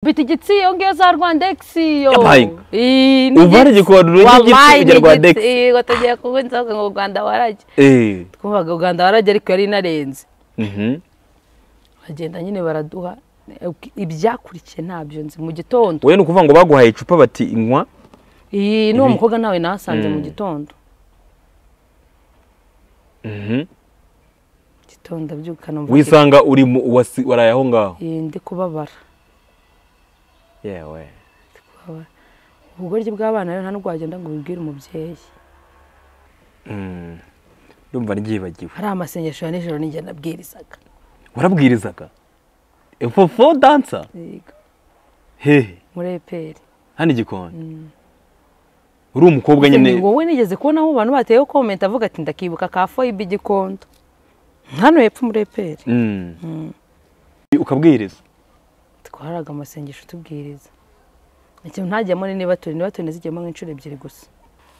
Fata igitsi ongea za Rwandexi yo. Yabaye. Eh, ni uvana igitsi. igikoruro Wabaye, cy'igitsi ni kujya Rwandex igitsi. Yego tugiye kunywa inzoga ngo Uganda warajye eh twumvaga Uganda warajye ariko yari inarenze mhm bagenda nyine baraduha ibyakurikiye ntabyo nzi mu gitondo we ni ukuvuga ngo baguhaye icupa bati inywa iyi n'uwo Ibi- mukobwa nawe nahasanze mu Mm. gitondo mhm gitondo abyuka numva wisanga uri mu wasi- waraye aho ngaho afite- eh, ndi kubabara yewe ubugoryi bw'abana rero nta n'ubwo wagenda ngo ubibwire umubyeyi Mm. ndumva ryibagiwe hari amasengesho ya nijoro n'injye nabwirizaga warabwirizaga fofo dansa Yego, hehe muri eperi hano igikoni uri umukobwa nyine wowe nigeze kubona aho abantu bateyeho komenti avuga ati ndakibuka ka foyibe igikondo hano hepfo muri eperi Mm. ukabwiriza twaraga amasengesho tubwiriza ikintu ntagiyemo ni niba turi niba turi nazigiyemo nk'inshuro ebyiri gusa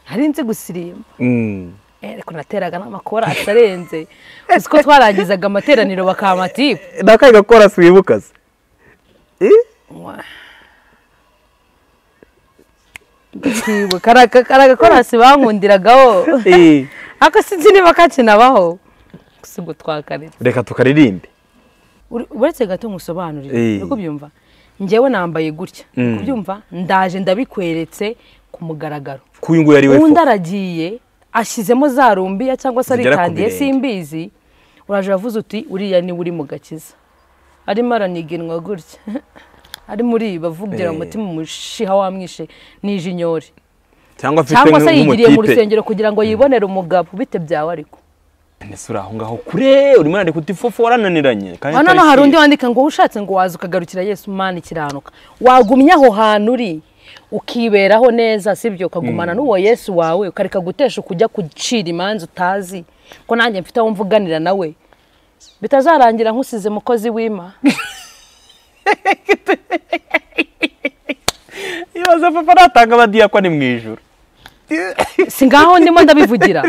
nari nzi gusirimba Mm. Eh, ariko nateraga n'amakora atarenze uzi ko twarangizaga amateraniro bakamatipu nakahe gakora siwibuka se kwibuka ari agakorasi bankundiragaho Eh. ariko sinzi niba kakinabaho gusa ubwo twakaritse reka tukaririmbe Uri- uretse gato nkusobanurire Eh. uri kubyumva njyewe nambaye gutya uri kubyumva ndaje ndabikweretse ku mugaragaro kuyu nguyu ari we undi fo aragiye ashyizemo za rumbiya cyangwa se Zigera ku aritandiye birenge. simbizi uraje uravuze uti uriya niwe uri mu gakiza arimo araniganwa gutya arimo uriba avugira Eh. umutima umushiha wamwishe n'ijinyori cyangwa afite cyangwa se yigiriye mu nk'umutipe rusengero kugira ngo yibonere umugabo bite byawe ariko ese uri aho ngaho kure urimo urandika uti fofo warananiranye kandi hano no utari hari undi kwiye." wandika ngo ushatse ngo waza ukagarukira yesu mana ikiranuka wagumye aho hantu uri ukiberaho neza sibyo ukagumana n'uwo yesu wawe ukareka gutesha ukujya gucira imanza utazi ko nanjye mfite aho mvuganira nawe bitazarangira nkusize mukozi w'ima ibaze papa natanga abadiya ko ni mu ijoro si ngaho ndimo ndabivugira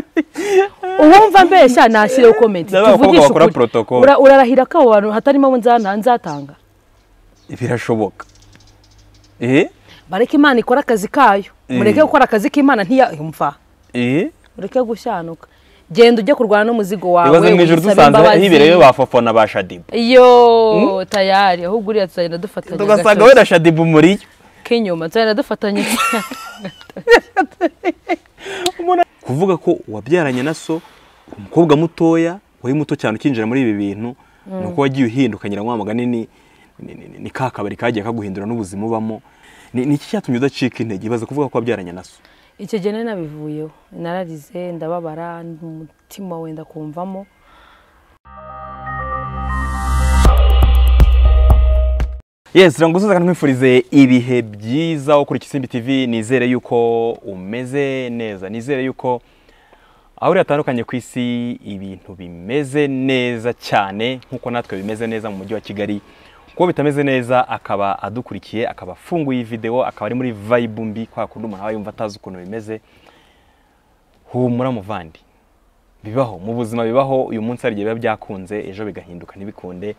uwumva mbeshya nashyireho komenti Ndabona abakobwa tuvugishe bakora ukuri. protocol. Ura- urarahira ko abo bantu hatarimo abo nzana- nzatanga birashoboka eh bareke imana ikore akazi kayo mureke gukora akazi k'imana ntiyumva eh ureke gushyanuka genda ujye kurwana n'umuzigo wawe ibaze mu ijoro wisabe dusanze imbabazi. hibereyeyo ba fofo na ba shadibu iyo tayari ahubwo uriya tuzagenda dufatanya tugasanga agatoki wenda shadibu muriyo k'inyuma tuzagenda dufatanya kuvuga ko wabyaranye na so umukobwa mutoya wari muto cyane ukinjira muri ibi bintu ni uko wagiye uhindukanyira wa mugani ni ni- ni- ni ka kabari kagiye kaguhindura n'ubuzima ubamo ni ni iki cyatumye udacika intege ibaze kuvuga ko wabyaranye na so icyo gihe nari nabivuyeho nararize ndababara umutima wenda kumvamo yes ranguzuza kandi nkwifurize ibihe byiza wo kuri Kisimbi TV nizere yuko umeze neza nizere yuko aho uri hatandukanye ku isi ibintu bimeze neza cyane nk'uko natwe bimeze neza mu mujyi wa kigali kuko bitameze neza akaba adukurikiye akaba afunguye videwo akaba ari muri vibe mbi kwa kundi umuntu aba yumva atazi ukuntu bimeze humura muvandi bibaho mu buzima bibaho uyu munsi hari igihe biba byakunze ejo bigahinduka ntibikunde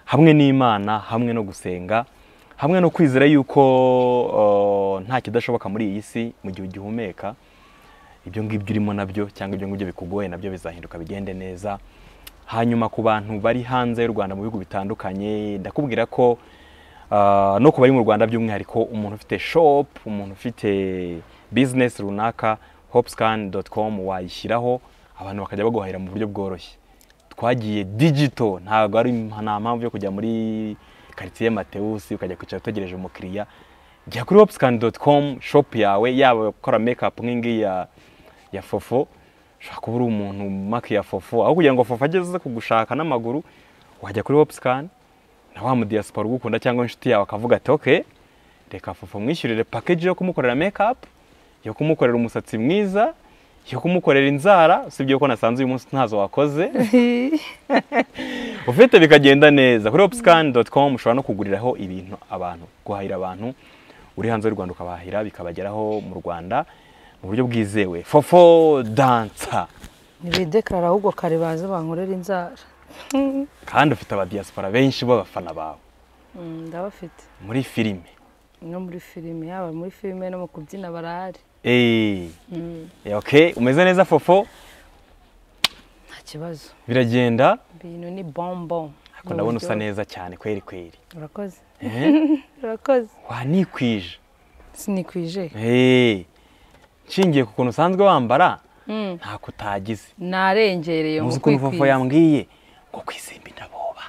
hamwe n'imana hamwe no gusenga hamwe no kwizera yuko uh, nta kidashoboka muri iyi si mu gihe ugihumeka ibyo ngibyo urimo nabyo cyangwa ibyo ngibyo bikugoye nabyo bizahinduka bigende neza hanyuma ku bantu bari hanze y'u rwanda mu bihugu bitandukanye ndakubwira ko uh, no ku bari mu rwanda by'umwihariko umuntu ufite shop umuntu ufite business runaka hopscan.com wayishyiraho abantu bakajya baguhahira mu buryo bworoshye twagiye digito ntabwo ari nta mpamvu yo kujya muri karitsiye matewusi ukajya kwicara utegereje umukiriya jya kuri hopscan com shop yawe yaba gukora mekapu nk'ingiyi ya, ya fofo ushobora kuba uri umuntu maki ya fofo aho kugira ngo fofo ageze kugushaka n'amaguru wajya kuri hopscan na wa mudiyasipora ugukunda cyangwa inshuti yawe akavuga ati oke reka fofo mwishyurire pakeji yo kumukorera mekapu yo kumukorera umusatsi mwiza yo kumukorera inzara usibye ko nasanze uyu munsi ntazo wakoze ufite bikagenda neza kuri hopscan.com ushobora no kuguriraho ibintu abantu guhahira abantu uri hanze y'u Rwanda ukabahahira bikabageraho mu Rwanda mu buryo bwizewe fofo dansa ntibidekarara ahubwo kare baze bankorera inzara kandi ufite abadiyaspora benshi b'abafana bawe Mm, ndabafite muri filime no muri filime yaba muri filime no mu kubyina barahari eee ok umeze neza fofo nta kibazo biragenda ibintu ni bombo ariko ndabona usa neza cyane kweri kweri urakoze Eh, urakoze wanikwije sinikwije Eee, nshingiye ku kuntu usanzwe wambara Mm. ntako utagize narengereye ngo muzi ukuntu fofo kwikwiza yambwiye ngo kwisimba ndaboba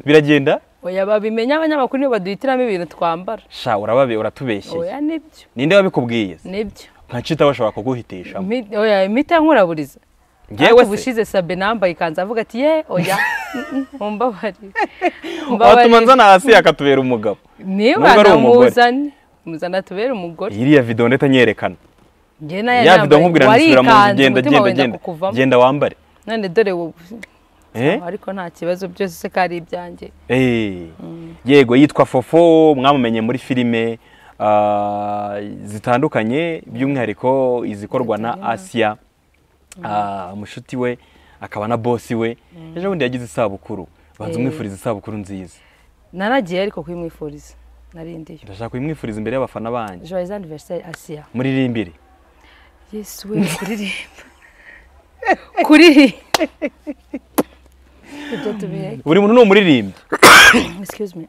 biragenda oya babimenya abanyamakuru nibo baduhitiramo ibintu twambara sha urababe uratubeshyeye oya nibyo ninde wabikubwiye se nibyo nkacita bashobora kuguhitishamo Mi- oya imiti yankuraburiza ngewe se ubushize sabe nambaye ikanzu avuga ati ye oya mumbabarire watuma nzana hasi yakatubera umugabo niba Nubwo ari umugore. namuzane muzana tubere umugore iriya video ndetse anyerekana njye nayo ya video nkubwira ngo nsubira mu nzu warikanze genda umutima genda wenda genda kukuvamo genda wambare none dore wowe Eh? ariko nta kibazo byose se ko ari ibyanjye Eh, yego yitwa fofo mwamumenye muri filime ah, zitandukanye by'umwihariko izikorwa na asiya Ah, mushuti we akaba na bosi we ejo bundi yagize isabukuru banza Eh. umwifuriza isabukuru nziza naragiye ariko kuyimwifuriza narindiye ndashaka kuyimwifuriza imbere y'abafana banjye joyeux anniversaire asiya muririmbire yesu we kuririmba kuririmba ibyo tubihe buri muntu ni umuririmbyi excuse me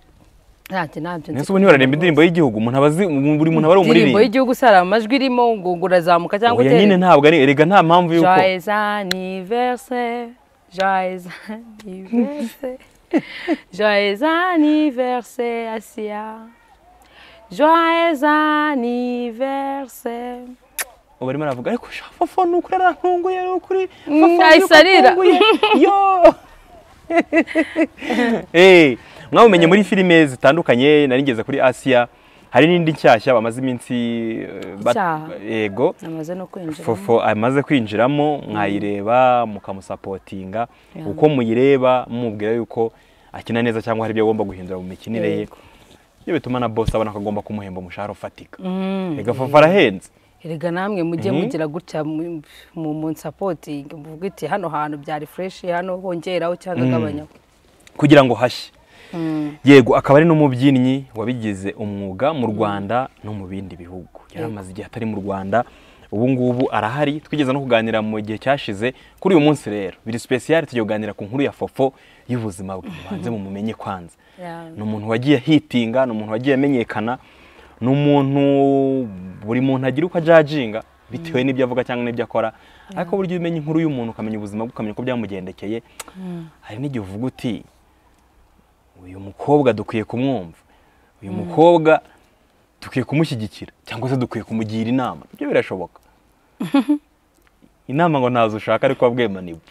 ntacyo ntabyo nese ubu ntibararemba indirimbo y'Igihugu umuntu aba azi buri muntu aba indirimbo ari umuririmbyi y'igihugu sara amajwi irimo ngo ngo urazamuka cyangwa oya nyine ntabwo ari erega nta mpamvu y'uko joyeux anniversaire joyeux anniversaire joyeux anniversaire asiya joyeux anniversaire barimo aravuga ariko sha fofo ni ukuri arantunguye ni ukuri Mm, fofo ni ukuri ayisarira. arantunguye yo Eh, mwabumenye muri filime zitandukanye nari ngeze kuri asiya hari n'indi nshyashya bamaze iminsi eh, bat- Icyaha. yego namaze no kwinjira fofo amaze kwinjiramo mwayireba mukamusapotinga Yeah. uko muyireba mumubwira yuko akina neza cyangwa hari ibyo agomba guhindura mu mikinire ye Yego. ibyo bituma na bosi abona ko agomba kumuhemba umushahara ufatika Mm. reka fofo arahenze erega namwe mujye Mhm. mugira gutya mu- mu munsapotingi muvuga iti hano hantu byari fureshi hano hongeraho cyangwa agabanyaho kugira ngo hashye Mm. yego akaba ari n'umubyinnyi wabigize umwuga mu rwanda no mu bindi bihugu yari amaze igihe atari mu rwanda ubu ngubu arahari twigeze no kuganira mu gihe cyashize kuri uyu munsi rero biri sipesiyali tugiye kuganira ku nkuru ya fofo y'ubuzima bwe mubanze mumumenye kwanza Yeah. ni umuntu wagiye hitinga ni umuntu wagiye amenyekana ni umuntu buri muntu agira uko ajajinga bitewe n'ibyo avuga cyangwa n'ibyo akora ariko burya iyo umenya inkuru y'umuntu ukamenya ubuzima bwe ukamenya uko byamugendekeye hari n'igihe uvuga uti uyu mukobwa dukwiye kumwumva uyu mukobwa dukwiye kumushyigikira cyangwa se dukwiye kumugira inama ibyo birashoboka inama ngo ntazo ushaka ariko wabwema nibwo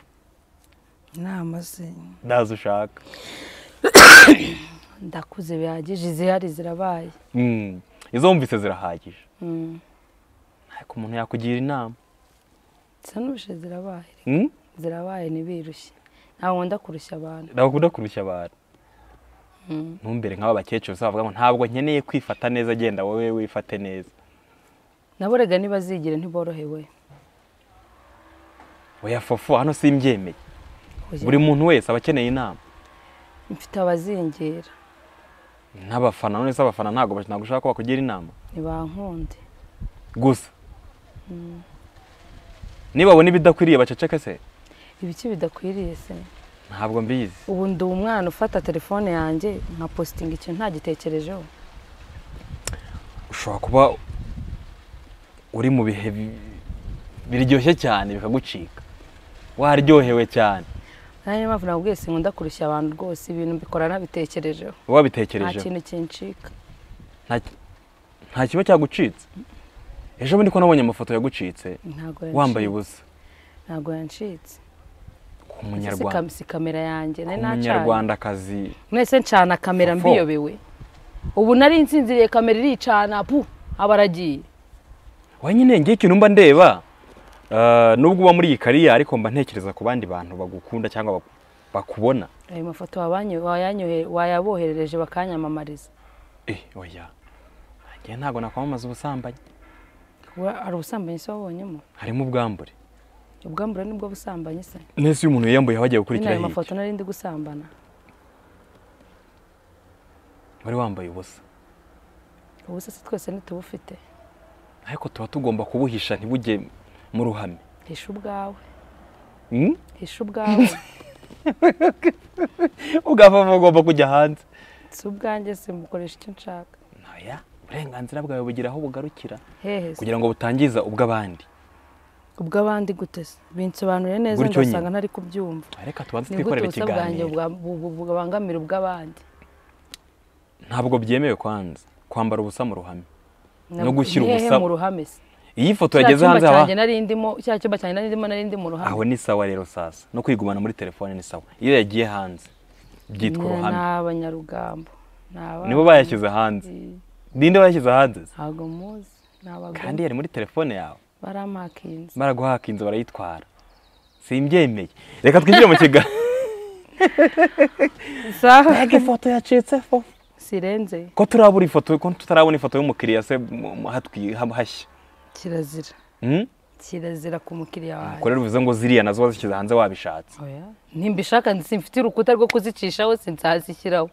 inama ze ntazo ushaka ndakuze bihagije izihari zirabaye Mm, izo wumvise zirahagije Mm. ariko umuntu yakugira inama zisa n'ubushe zirabaye Mm? zirabaye ntibirushye ntabwo nkunda kurushya abantu ntabwo kurushya abantu ntumbere nk'aba bakecuru se bavuga ngo ntabwo nkeneye kwifata neza genda wowe wifate neza nabo rega ntibazigire ntiborohewe oya fofo hano simbyemeye Kugira- buri muntu wese aba akeneye inama mfite abazingira n'abafana none se abafana ntabwo bash- ntabwo ushaka ko bakugira inama ntibankunde gusa nibabona ibidakwiriye baceceke se ibiki bidakwiriye se ntabwo mbizi ubu ndi umwana ufata telefone yanjye nka positinga ikintu ntagitekerejeho ushobora kuba uri mu bihe bi- biryoshye cyane bikagucika waryohewe cyane niyo mpamvu nabwiye si nkunda kurushya abantu rwose ibintu mbikora nabitekerejeho nta wabitekereje kintu kincika nta nta kiba cyagucitse ejo bundi ko nabonye amafoto yagucitse ntabwo wambaye yancitse ubusa ntabwo yancitse ku Ese si munyarwanda kam- si kamera yanjye ku nari nacanye munyarwandakazi mwese ncana kamera Fofo. mbiyobewe ubu nari nsinziriye kamera iricana pu aba aragiye wa nyine ngiye ikintu mba ndeba eh, nubwo uba muri iyi kariya ariko mba ntekereza ku bandi bantu bagukunda cyangwa baku- bakubona ayo mafoto wabanyo- wayanyohe- wayaboherereje bakanyamamariza eh oya njye ntabwo nakwamamaza ubusambanyi Wa- hari ubusambanyi se wabonyemo harimo ubwambure ubwambure nibwo busambanyi se nese iyo umuntu yiyambuye aba agiye gukurikira n'ayo hirya mafoto nari ndi gusambana wari wambaye ubusa ubu se twese ntitubufite ariko tuba tugomba kubuhisha ntibujye mu ruhame hisha ubwawe Hmm? hisha ubwawe ugapfa ugomba kujya hanze si ubwanjye simukoresha icyo nshaka ntoya uburenganzira bwawe bugira aho bugarukira hehe se. kugira ngo butangiza ubw'abandi ubw'abandi gute se binsobanuriye neza Gutyo nyine. ngasanga ntari kubyumva reka tubanze ni gute twikorere ubusa bwanjye ikiganiro bwa- bu- bu- bubangamira ubw'abandi ntabwo byemewe kwanza kwambara ubusa mu ruhame No Nabwo- gushyira ni hehe ubusa- mu ruhame se iyi foto Cya yageze cyumba hanze haba cyanjye nari ndimo cya cyumba cyanjye nari ndimo nari ndi mu ruhame aho ni sawa rero sasa no kwigumana muri telefone ni sawa iyo yagiye hanze byitwa Ni- uruhame ni abanyarugambo ni abana. nibo bayashyize hanze ninde wayashyize hanze ntabwo muzi ni abagore kandi yari muri telefone yawe baramakinze baraguhaka inzu barayitwara simbyemeye reka twinjire mu kiganiro ifoto yacitseho sirenze ko turabura ifoto ko tutarabona ifoto y'umukiriya se mu- mu- hatwi- ha- hashya kirazira Hmm? kirazira ku mukiriya ubwo wanjye rero bivuze ngo ziriya nazo wazishyize hanze wabishatse Oya, ntimbishaka simfite urukuta rwo kuzicishaho sinzazishyiraho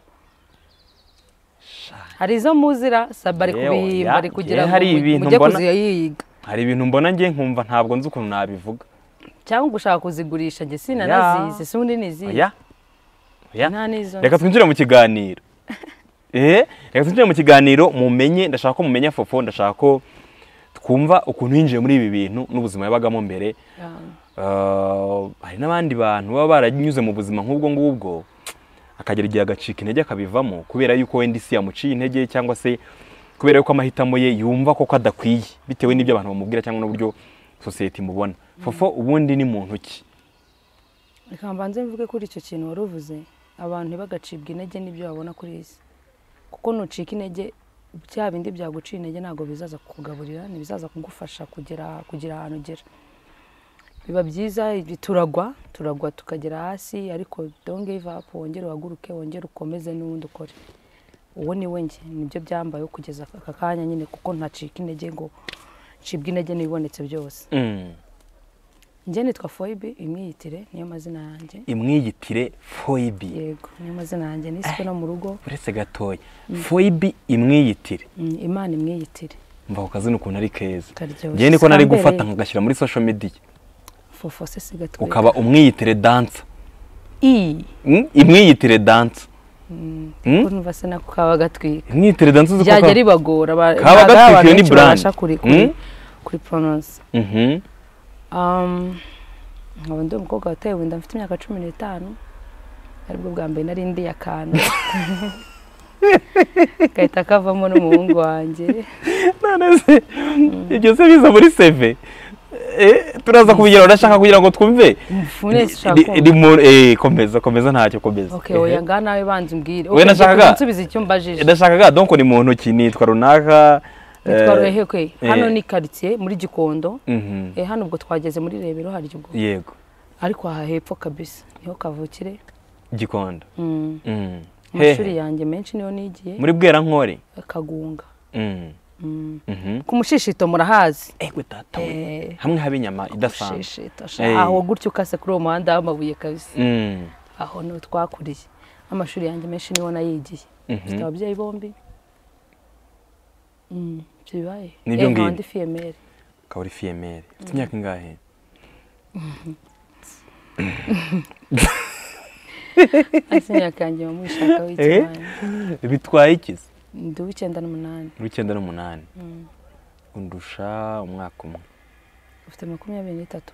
hari izo muzira saba ari Yewe, kubihimba oya, ari kugira yewe, ngo hari ibintu mujye mbona- kuziyiga hari ibintu mbona ngiye nkumva ntabwo nzi ukuntu nabivuga cyangwa gushaka kuzigurisha njye sinanazizi si undi nizizi oya oya nta n'izo reka twinjire mu kiganiro eh reka twinjire mu kiganiro mumenye ndashaka ko mumenya fofo ndashaka ko twumva ukuntu yinjiye muri ibi bintu n'ubuzima yabagamo mbere nzi. Uh, hari n'abandi bantu baba baranyuze mu buzima nk'ubwo ngubwo akagera igihe agacika intege akabivamo kubera yuko wenda isi yamuciye intege cyangwa se kubera yuko amahitamo ye yumva koko adakwiye bitewe n'ibyo abantu bamubwira cyangwa n'uburyo sosiyete imubona fofo ubundi ni muntu ki reka mbanze mvuge kuri icyo kintu wari uvuze abantu ntibagacibwa intege n'ibyo babona kuri iyi si kuko nucika intege bya bindi byaguciye intege ntabwo bizaza kukugaburira ntibizaza kugufasha kugera kugira ahantu ugera biba byiza ibi- turagwa turagwa tukagera hasi ariko don't give up wongere uhaguruke wongere ukomeze n'ubundi ukore uwo ni we njye nibyo byambayeho kugeza aka kanya nyine kuko ntacika intege ngo ncibwa intege n'ibibonetse byose Mm. njye nitwa foyibe imyiyitire niyo mazina yanjye imwiyitire foyibi yego niyo mazina yanjye niswe no mu rugo uretse gatoya foyibi imwiyitire Mm, imana imwiyitire mva ku kazina ukuntu ari keza karyoshye ngewe niko nari Kambere, gufata nkagashyira muri social media fofo se siga twega. ukaba umwiyitire dansa i Mm, imwiyitire dansa Mm? ko numva se nako kaba gatwika imwitire danse uzi ko byajya ka- ribagora ba- Kaba ntabwo gatwika, abantu iyo ni benshi brand. babasha kuri kuri- Mm? kuri pronounce Mhm. Um, nkaba ndi umukobwa wateye wenda mfite imyaka cumi n'itanu aribwo bwa mbere nari ndi akantu gahita kavamo n'umuhungu wanjye none se ibyo se biza muri seve Eh, turaza kubigira urashaka kugira ngo twumve mfune sinshaka Ri- kumva. rimo- eh, komeza komeza ntacyo komeza okay oya ngaha nawe banza umbwire Oya, nashakaga- nsubiza icyo mbajije Eh, ndashakaga donc ni muntu ki nitwa runaka Nitwa eh, Ruhehekwe. hano eh. ni karitsiye muri gikondo mhm. Eh, hano ubwo twageze muri rebero hari ubwo yego ariko aha hepfo kabisa niho kavukire gikondo Mm. Mhm. amashuri Hehe. yanjye menshi niyo nigiye muri bwerankore kagunga Mhm. Mm. Mhm. ku mushishito murahazi egwe data we Eh. hamwe haba inyama idasanzwe mushishito sha. Eh. aho gutyo ukase kuri uwo muhanda w'amabuye kabisa Mhm. aho niho twakuriye amashuri yanjye menshi niho nayigiye Mhm. mfite ababyeyi bombi Mm, ibyo bibaye Nibyo Eh, nkaba ngibyo. ndi fiyemeri ukaba uri fiyemeri ufite imyaka ingahe ariko imyaka yanjye mba muyishakaho Eh. ikimana bitwaye ikizi ndi uw'icyenda n'umunani uri icyenda n'umunani Mm. undusha umwaka umwe ufite makumyabiri n'itatu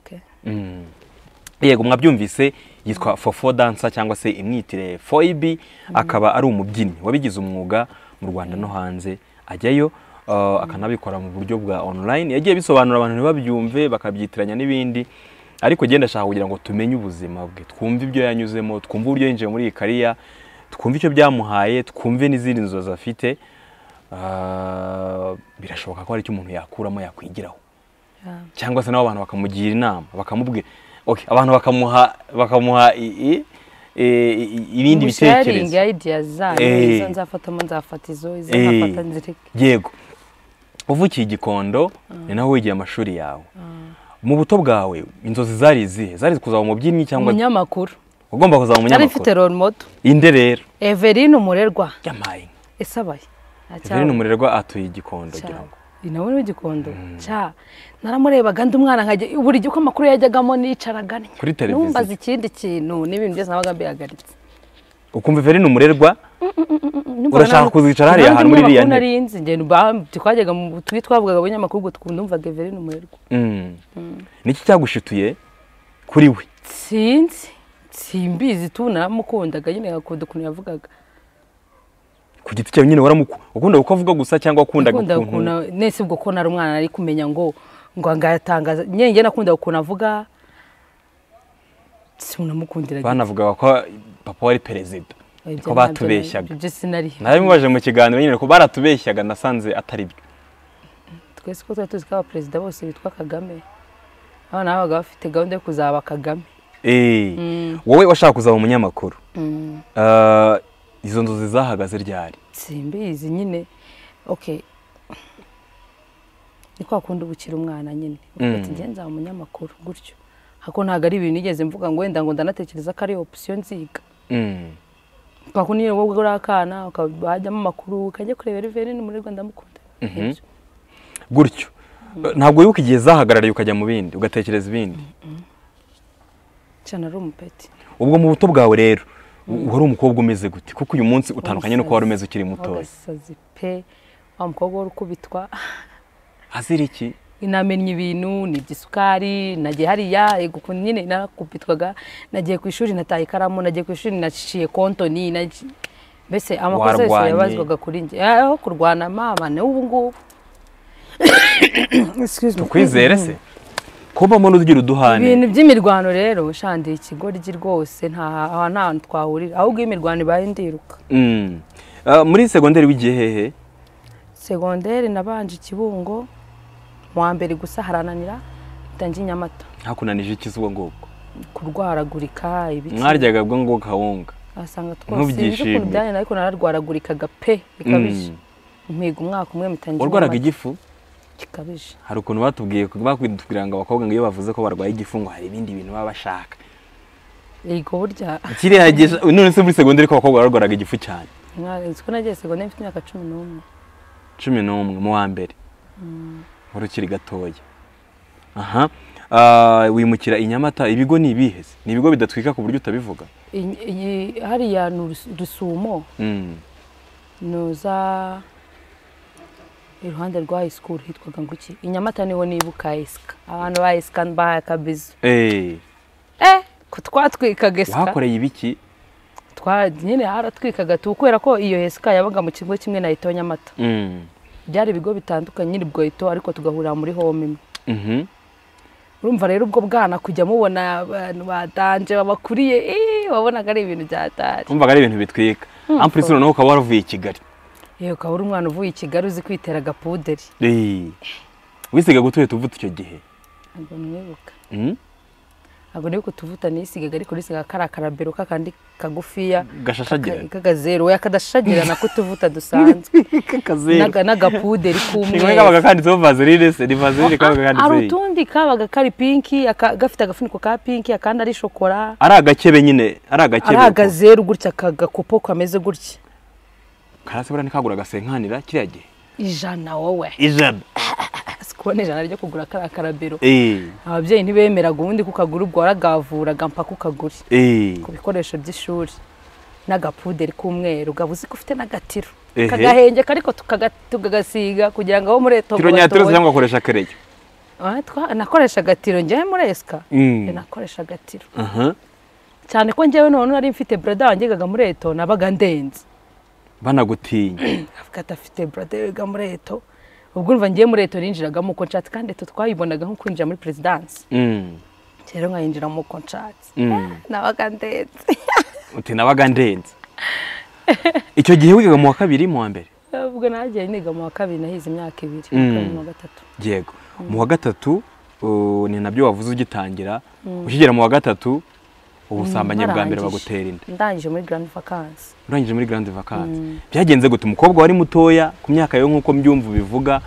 Okay. Mm. yego mwabyumvise yitwa fofo dansa cyangwa se imwitire foyibi akaba ari umubyinnyi wabigize umwuga mu rwanda no hanze ajyayo uh, akanabikora mu buryo bwa online yagiye bisobanura abantu ntibabyumve bakabyitiranya n'ibindi ariko genda ashaka kugira ngo tumenye ubuzima bwe twumve ibyo yanyuzemo twumve uburyo yinjiye muri iyi kariya twumve icyo byamuhaye twumve n'izindi nzozi afite Ah, birashoboka ko hari icyo umuntu yakuramo yakwigiraho Yeah. cyangwa se nabo abantu bakamugira inama bakamubwira okay, abantu bakamuha bakamuha i- i- i- i- ibindi sharingi bitekerezo ya ideas zanyu Eh. izo nzafatamo nzafata izo izo Eh. nzafata nzireke yego uvukiye i gikondo ni naho wigiye amashuri yawe mu buto bwawe inzozi zari izihe zari kuzaba umubyinnyi cyangwa umunyamakuru ugomba kuzaba yari mfite umunyamakuru role model inde rero Everine umurerwa yamaye inka isabaye Everine umurerwa atuye i gikondo ngira ngo ni nawe w'igikondo cya naramurebaga ndi umwana nkajya buri gihe uko amakuru yajyagamo nicaraga Kuri televiziyo. numbaza ikindi kintu n'ibintu byose nabaga mbihagaritse ukumva Everine umurerwa urashaka kuzicara hariya hantu muri iriya ntebe nzi njye ba- twajyaga mu twi twavugaga abanyamakuru ubwo twumvaga Everine umurerwa Mm. niki cyagushutuye kuri we sinzi simbizi tu naramukundaga nyine agakunda ukuntu yavugaga ku giti cyawe nyine waramuku ukunda uko avuga gusa cyangwa wakundaga nakundaga ukuntu ukuntu nese ubwo ko nari umwana nari kumenya ngo ngo ngayatangaza nyine njye nakundaga ukuntu avuga sinamukundiraga banavugaga ko papa wari perezida Ibyo ntabyo ko nari- batubeshyaga ibyo sinariho narabimubaje mu kiganiro nyine ko baratubeshyaga nasanze atari byo twese ko tuba tuzi ko abaperezida bose bitwa kagame abana babaga bafite gahunda yo kuzaba kagame Eh, wowe washaka kuzaba umunyamakuru Ah, izo nzozi zahagaze ryari simbizi nyine ok ni kwa kundi uba ukiri umwana nyine Mm. ufite ingenzi umunyamakuru gutyo hako ntabwo ari ibintu nigeze mvuga ngo wenda ngo ndanatekereza ko ari opsiyo nziga Mm. kwa kundi nyine wowe uri akana ukaba wajyamo amakuru ukajya kureba riveri ni muri rwanda mukunda Ibyo. gutyo ntabwo wibuka igihe zahagarariye ukajya mu bindi ugatekereza ibindi cyane ari umupeti ubwo mu buto bwawe rero wari umukobwa umeze gute kuko uyu munsi utandukanye n'uko wari umeze ukiri mutoya w'agasazi pe wa mukobwa wari ukubitwa azira iki namenye ibintu ni iby'isukari nagiye hariya yego ukuntu nyine narakubitwaga nagiye ku ishuri nataye ikaramu nagiye ku ishuri naciye kontoni naci- mbese amakosa yose Warwanye. yabazwaga kuri njye aho kurwana mama ni ubu ngubu Excuse me. kwizere se kubamo n'ugira uduhane ibintu by'imirwano rero shandiye ikigoryi rwose nta aha nta hantu twahurira ahubwo iyo imirwano ibaye ndiruka Mm. Ah, muri segonderi w'igihe hehe segonderi nabanje ikibungo mu wa mbere gusa harananira itangiye inyamata ntakunanije iki ubwo ngubwo kurwaragurika ibiki mwaryaga ubwo ngubwo kawunga asanga Ntubyishimire. twose ukuntu byane ariko nararwaragurikaga pe bikabije mpiga umwaka umwe mutangira warwaraga igifu gikabije hari ukuntu batubwiye bakubwira ngo abakobwa ngo iyo bavuze ko barwaye igifu ngo hari ibindi bintu baba bashaka yego burya kiriya gihe none se muri segonderi ko abakobwa barwaraga igifu cyane mwa- uzi ko nagiye segonderi mfite imyaka cumi n'umwe cumi n'umwe mu wa mbere wari ukiri gatoya aha Ah, wimukira i nyamata ibigo ni ibihe se? ni ibigo bidatwika ku buryo utabivuga Iyi- iyi- hariya ni Urus- rusumo Mm. nuza iruhande rwa high school hitwaga ngo iki i nyamata niho nibuka esika abantu ba esika bahaye akabizu Eh, eh ko twatwikaga esika wahakoreye ibiki twa nyine haratwikaga tu kubera ko iyo esika yabaga mu kigo kimwe na ito nyamata Mm. byari ibigo bitandukanye nyiri ubwo ito ariko tugahurira muri home imwe Mhm. urumva rero ubwo bwana kujya mubona abantu badanje babakuriye eh, wabonaga ari ibintu byatari wumvaga ari ibintu bitwika ampuri se noneho ukaba waravuye i kigali yewe ukaba uri umwana uvuye i kigali uzi kwitera agapuderi Eh, wisiga gutuhita uvuta icyo gihe ntabwo mwibuka Mm? ntabwo nibuka utuvuta nisigaga ariko nisigaga kari akarabero k'akandi kagufiya gashashagirana ka- k'akazeru oya kadashashagirana k'utuvuta dusanzwe kakazeru N'aga- n'agapuderi kimwe k'umweru kabaga kanditseho vaseline se ni vaseline kabaga hari kanditseho iyi. utundi kabaga kari pinki aka- gafite agafuniko ka pinki akandi ari shokora ari agakebe nyine ari agakebe ari uko. akazeru gutya akagakopo kameze gutya karasi buriya ntikagura agasenkanira kiriya gihe ijana wowe ijana si kubona ijana ryo kugura kariya karabero Eh, ababyeyi ntibemeraga ubundi kukagura ubwo waragavuraga mpaka ukagura eh, ku bikoresho by'ishuri n'agapuderi k'umweru gaba uzi ko ufite n'agatiro Ehe. kagahengeka ariko tukaga- tukagasiga kugira ngo abo muri eto tiro nyatiro se cyangwa ugakoresha kereyo nakoresha agatiro njyewe muri esika Mm. nakoresha agatiro aha cyane ko njyewe none nari mfite brada wangegaga muri eto nabaga ndenze banagutinya avuga ati afite brada wiga muri eto ubwo urumva ngiye muri eto ninjiragamo uko nshatse kandi eto twayibonaga nko kwinjira muri perezidansi Mm, rero nkayinjiramo uko nshatse mm. nabaga ndetse uti nabaga ndenze icyo gihe wigaga mu wa kabiri mu wa mbere ubwo nagiye niga mu wa kabiri nahize imyaka ibiri Mm. mu wa gatatu yego mu wa gatatu uh, ni nabyo wavuze ugitangira ukigera mu wa gatatu ubusambanyi bwa mbere Narangije. bagutera inda ndangije muri grand vacances urangije muri grande vacance byagenze gute umukobwa wari mutoya ku myaka yawe nk'uko mbyumva ubivuga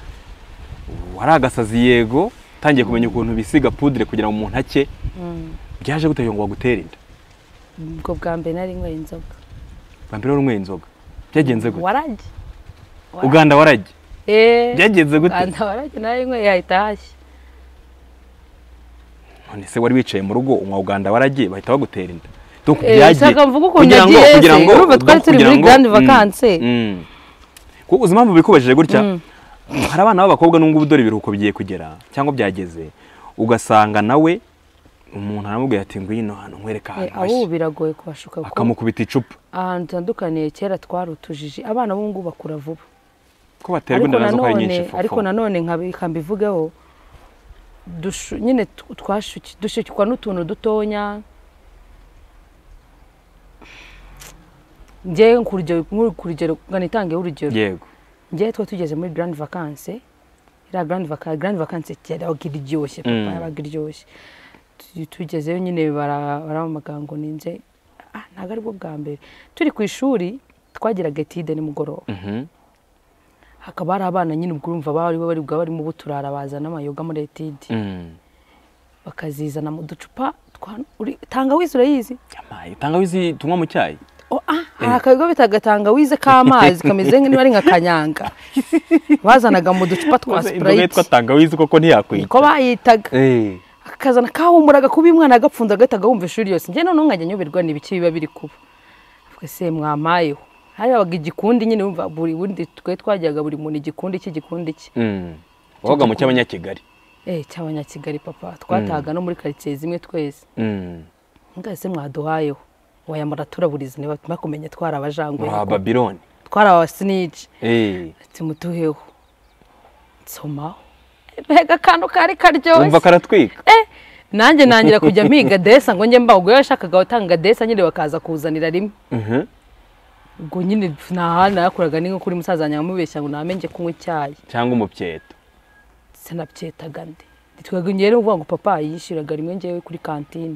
wari agasazi yego utangiye kumenya ukuntu bisiga pudire kugira ngo umuntu ake byaje gute ngo bagutere inda ubwo bwa mbere nari nyweye inzoga bwa mbere wari unyweye inzoga byagenze gute warajye uganda warajye eee byagenze gute uganda warajye nari nyweye hahita hashya none se wari wicaye mu rugo unywa uganda waragiye bahita bagutera inda donc Eh, byagiye ushaka mvuga ukuntu yagiye se? Urumva twari donc turi muri kugira grande mm, vacances. mm. Kuko uzi impamvu bikubajije gutya hari abana b'abakobwa n'ubwo ubu dore ibiruhuko bigiye kugera cyangwa byageze ugasanga nawe umuntu aramubwira ati ngwino hano nkwereka Eh, ahantu abo ubu hashya biragoye kubashuka kuko akamukubita icupa ahantu dutandukaniye kera twari utujiji abana b'ubu ngubu bakura vuba ko baterwa inda nazo ko ari nyinshi fofo. ariko nanone nkabi- reka mbivugeho dushu- nyine tu- twashuki- dushukikwa n'utuntu dutonya njyewe ku rugero nk'uru- ku rugero ngo nitangeho urugero yego njyewe twa tugeze muri grande vacance iriya grande vacance grande vacance kera yabaga iryoshye papa Mm. yabaga iryoshye Tu- tugezeyo nyine bara- baramamaga ngo ninze ah, ntabwo aribwo bwa mbere turi ku ishuri twagiraga etide nimugoroba Mhm. hakaba hari abana nyine ubwo urumva bari bari bwa barimo buturara bazana amayoga muri etide Mm. bakazizana mu ducupa twa uri- tangawizi urayizi Yamaye, tangawizi tunywa mu cyayi Oh, ah, hari akayoga bitaga tangawize k'amazi kameze nk'niba ari nka kanyanga bazanaga mu ducupa twa Uzi inzoga yitwa sipurayiti tangawizi koko ntiyakwita niko bayitaga Eh. akazana kahumuraga kuba umwana agapfunza agahita agahumva ishuri yose njye noneho nkajya nyoberwa n'ibiki biba biri kuba avuga se mwamayeho hari abaga igikundi nyine wumva buri bundi twe twajyaga buri muntu igikundi cye igikundi cye Mm. wabaga mu cy'abanyakigali eh cy'abanyakigali papa twatahaga no muri karitsiye zimwe twese Mm. mwese mwaduhayeho waya muraturaburiza niba mwakumenya twari abajangwe wa babiloni twari abasinici Eh. ati muduheho nsomaho mbega akantu kari karyoshye umva karatwika nanjye nangira kujya mpiga desa ngo njye mbaho yashakaga gutanga desa nyine bakaza kuzanira rimwe Mhm. ubwo nyine nta handi nakuraga ni nko kuri musaza wanjye nkamubeshya ngo namenye kunywa icyayi cyangwa umupyeto sinabyetaga ndi twebwe njyewe rero uvuga ngo papa yishyuraga rimwe njyewe kuri kantine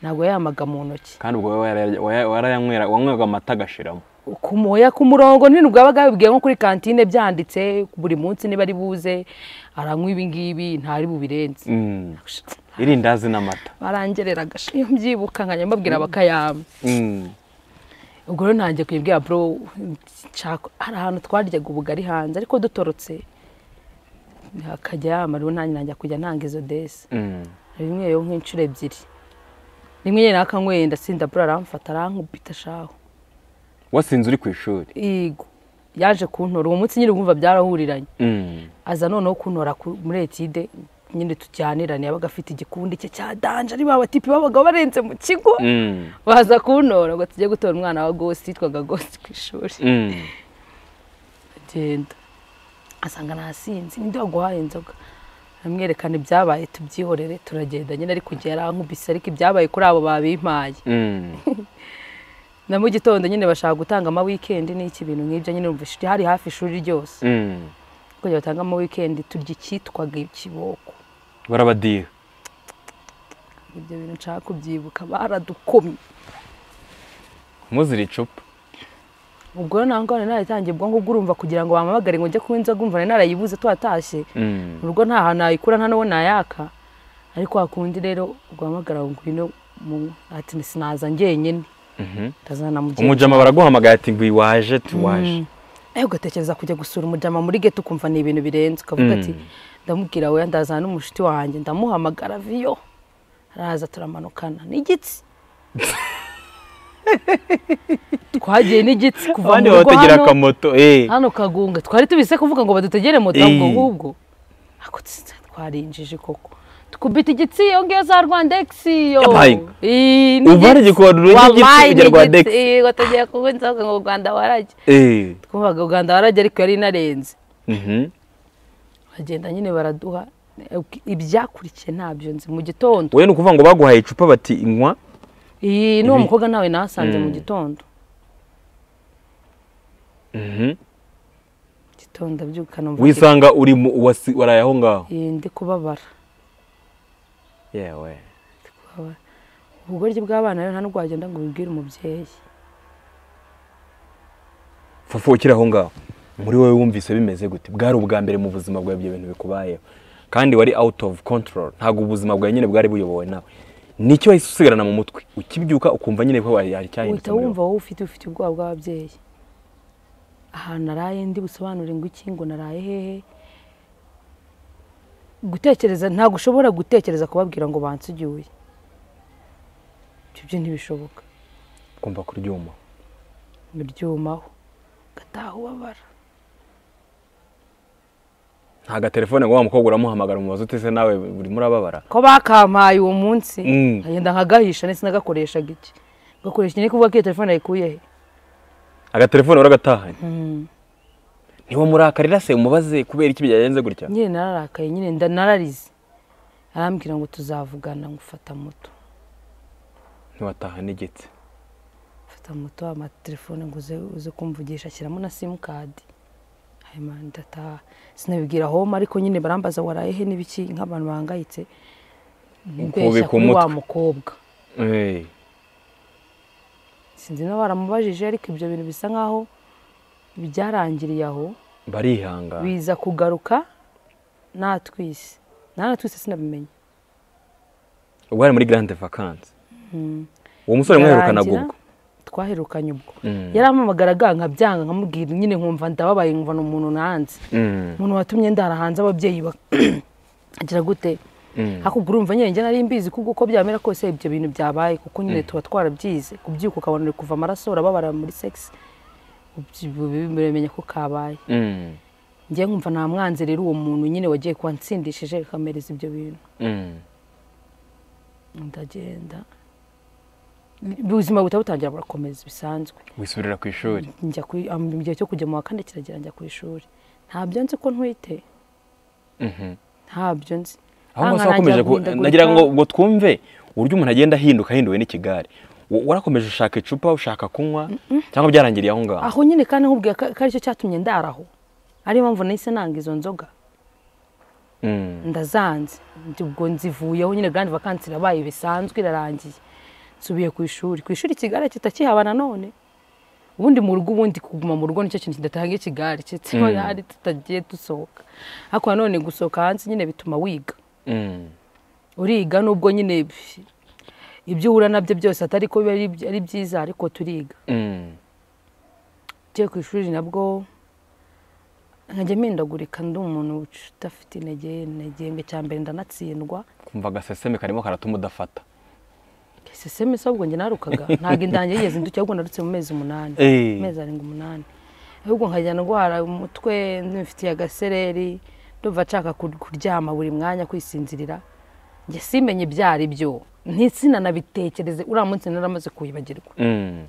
ntabwo yamaga mu ntoki kandi ubwo waraya- waraya- warayanywera wanywaga amata agashiramo ku moya ku murongo nyine bwabaga babibwiye nko kuri kantine byanditse buri munsi niba ari buze aranywa ibi ngibi ntari bubirenze Mm. irindazi n'amata barangereraga sh- iyo mbyibuka nkajya mbabwira bakayama Mm. ubwo rero ntangiye kuyibwira bro nshaka- hari ahantu twaryaga ubugari hanze ariko dutorotse hakajya yama rero nanjye najya kujya ntanga izo desi Mm. rimweyo nk'inshuro ebyiri rimwe nyine nakanyweye ndasinda bro aramfata arankubita shaho wasinze uri ku ishuri yego yaje kuntora uwo munsi nyine wumva byarahuriranye Mm. aza noneho kuntora ku- muri etide nyine tujyanirane yabaga afite igikundi cye cya danje ari ba batipi babaga barenze mu kigo Mm. baza kuntora ngo tujye gutora umwana wa gosi yitwaga gosi ku ishuri Mm. agenda asanga nasinzi ninde waguhaye inzoga amwerekana ibyabaye tubyihorere turagenda nyine ariko igihe yarankubise ariko ibyabaye kuri abo babimpaye Mm. na mu gitondo nyine bashaka gutanga ama wikendi n'iki bintu nk'ibyo nyine umva ishuri hari hafi ishuri ryose Mm. kugira batanga ama wikendi turya icyitwaga ikiboko barabadiha ibyo bintu nshaka kubyibuka baradukomye muzira icupa ubwo rero ntabwo nari narayitangiye ubwo ngubwo urumva kugira ngo bampamagare ngo njye kunywa inzoga umva nari narayibuze twatashye Mm. mu rugo nta hantu nayikura nta n'uwo nayaka ariko hakundi rero ubwo bahamagara ngo ngwino mu ati sinaza njyenyine Mhm. ndazana mugenzi umujama baraguhamagaye ati ngo iwaje tuwaje nawe ugatekereza kujya gusura umujama muri geto ukumva ni ibintu birenze ukavuga ati ndamubwira we ndazana n'umushiti wanjye ndamuhamagara viyo araza turamanukana n'igitsi twagiye n'igitsi kuva abandi mu rugo babategera hano akamoto eh. hano kagunga twari tubise kuvuga ngo badutegere moto Eh. ahubwo ahubwo ako tsi- twarinjije koko tukubita igitsi iyo ngiyo za rwandegisi yo Yabaye. Ii, Uva n'igitsi. hari igikondoro n'igitsi Wabaye ujya Rwandex. n'igitsi. Yego, tugiye kunywa inzoga ngo rwanda warajye Eh. twumvaga uganda warajya ariko yari inarenze Mhm. bagenda nyine baraduha ibyakurikiye ntabyo nzi mu gitondo we ni ukuvuga ngo baguhaye icupa bati inywa iyi n'uwo Ibi- mukobwa nawe nasanze mu Mm. gitondo Mhm. gitondo abyuka numva mvuga wisanga uri mu- wasi- waraye aho ngaho ndi kubabara yewe ubugoryi bw'abana rero nta n'ubwo wagenda ngo ubibwire umubyeyi fofo ukiri aho ngaho muri wowe wumvise bimeze gute bwari ubwa mbere mu buzima bwawe ibyo bintu bikubayeho kandi wari out of control ntabwo ubuzima bwawe nyine bwari buyobowe nawe nicyo wahise usigarana mu mutwe ukibyuka ukumva nyine ko hari icyahindutse uhita muri wumva wowe wowe ufite ufite ubwoba bw'ababyeyi ahantu naraye ndi busobanure ngo iki ngo naraye hehe gutekereza ntabwo ushobora gutekereza kubabwira ngo bansugiwe ibyo byo ntibishoboka ukumva kuryuma biryumaho ugataha ubabara nta gatelefone ngo wa mukobwa uramuhamagara umubaza ute se nawe buri murababara ko bakampaye uwo munsi Mm. nkagenda nkagahisha ndetse nagakoreshaga iki gakoresha nyine kuvuga ko iyo telefone yayikuye he agatelefone uragatahanye ntiwamurakarira se umubaze kubera iki byagenze gutya nyine nararakaye nyine nda- nararize arambwira ngo tuzavugana ngufata moto ntiwataha negetse mfata moto amatelefone ngo uze uze kumvugisha ashyiramo na simukadi hanyuma ndataha sinabibwira homa ariko nyine barambaza waraye he n'ibiki nk'abantu bahangayitse mbeshya Kubika kuri wa umutwe. mukobwa sinzi na baramubajije ariko ibyo bintu bisa nk'aho byarangiriye aho barihangana biza kugaruka natwise nanatwise sinabimenya ubwo hari muri garande vakansi uwo musore mwaherukanaga Birarangira, ubwo twaherukanye ubwo Mm. yarampamagara aga nkabyanga nkamubwira nyine nkumva ndababaye nkumva ni umuntu nanze Mm, umuntu watumye ndara hanze ababyeyi ba- agira gute mm. hakurya urumva nyine njye nari mbizi kuko uko byamera kose ibyo bintu byabaye kuko nyine tuba twarabyize kubyuka ukabona uri kuva amaraso urababara muri sex biramenya ko kabaye Mm, njye nkumva nta mwanzi rero uwo muntu nyine wagiye kuba nsindishije akamereza ibyo bintu mm. ndagenda ubuzima buhita butangira burakomeza bisanzwe wisubirira ku ishuri njya ku am- mu gihe cyo kujya mu wa kane kiragera njya ku ishuri ntabyo nzi ko ntwite Mhm. ntabyo nzi aho ngaho Nta wakomeje nkanangira guhindagurika. nagira ngo ngo twumve uburyo umuntu agenda ahinduka ahinduwe n'ikigare Wa- warakomeje ushaka icupa ushaka kunywa cyangwa byarangiriye aho ngaho aho nyine kandi nkubwira ko ko aricyo cyatumye ndaraho ariyo mpamvu nahise nanga izo nzoga Mm, ndazanze Ndi- ubwo nzivuyeho nyine kandi vakansi irabaye bisanzwe irarangiye nsubiye ku ishuri ku ishuri ikigare kitakihabana nanone ubundi mu rugo ubundi kuguma mu rugo nicyo kintu kidatanga ikigare kitiriho Mm. hari tutagiye dusohoka ariko nanone gusohoka hanze nyine bituma wiga mm. uriga nubwo nyine bi- ibyo uhura nabyo byose atari ko biba ari- ari byiza ariko turiga Mm. ngiye ku ishuri nabwo nkajya mpindagurika ndi umuntu udafite intege intege cya mbere ndanatsindwa kumva agaseseme karimo karatuma udafata seseme se ahubwo njye narukaga ntabwo indange yigeze nduke ahubwo narutse mu mezi umunani Eh. amezi arindwi umunani ahubwo nkajya ndwara umutwe ntibifitiye agasereri ndumva nshaka kur- kuryama buri mwanya kwisinzirira njye simenye ibyo ari byo ntisinanabitekereze uriya munsi naramaze kuyibagirwa Mm.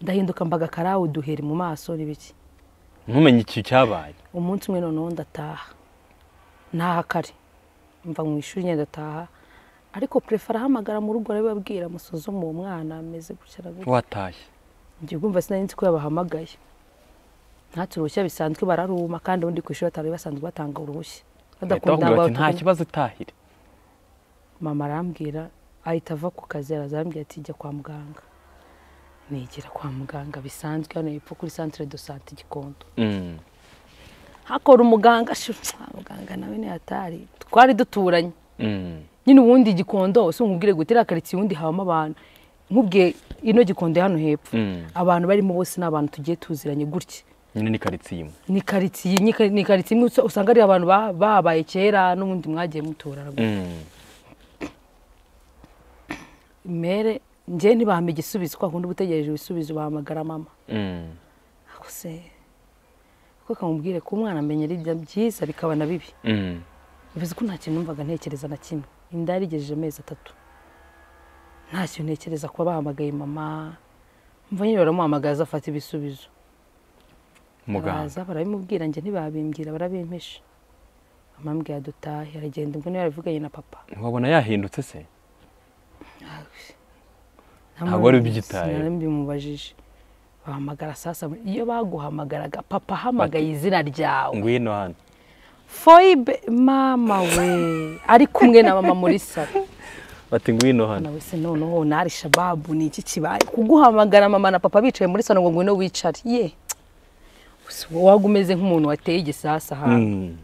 ndahinduka mbaga karawe uduheri mu maso n'ibiki ntumenye iki cyabaye umunsi umwe noneho ndataha ntaha kare mva mu ishuri nyine ndataha ariko purefe arahamagara mu rugo arabibabwira musuzume uwo mwana ameze gutya na gutya watashye njye kumva sinari nzi ko yabahamagaye ntatse uruhushya bisanzwe bararuma kandi ubundi ku ishuri batari basanzwe batanga uruhushya bahita bakubwira bati nta batuma- kibazo utahire mama arambwira ahita ava ku kazi araza arambwira ati jya kwa muganga nigera kwa muganga bisanzwe hano hepfo kuri santire do sante gikondo Mm. hakora umuganga shusha muganga nawe ni hatari twari duturanye Mm. nyine ubundi igikondo si nkubwire gute iriya karitsiye ubundi habamo abantu nkubwiye ino gikondo hano hepfo Mm. abantu barimo bose ni abantu tugiye tuziranye gutya nyine ni karitsiye imwe ni karitsiye ni kari- ni karitsiye imwe usa- usanga ari abantu ba- babaye kera n'ubundi mwagiye muturana Mm. mere njye ntibahame igisubizo kwa kundi uba utegereje ibisubizo bahamagara mama Mm. ako se ko kamubwire ko umwana amenya ari byiza bikaba na bibi Mm. bivuze ko nta kintu numvaga ntekereza na kimwe inda yarigejeje amezi atatu nta kintu ntekereza kuba bahamagaye mama mva nyine baramuhamagaza afata ibisubizo muganga Baraza barabimubwira njye ntibabimbwira barabimpisha amambwira dutahe aragenda ubwo niyo yarabivuganye na papa ntiwabona yahindutse se Nta Ntabwo wari mpamvu ubyitayeho. sinabimubajije bahamagara saa saba iyo baguhamagaraga papa ahamagaye izina ryawe ngwino hano foibe mama we ari kumwe na mama muri salo bati ngwino hano nawe se noneho nari shababu ni iki kibaye kuguhamagara mama na papa bicaye muri salo ngo ngwino wicare ye waba umeze nk'umuntu wateye igisasa ahantu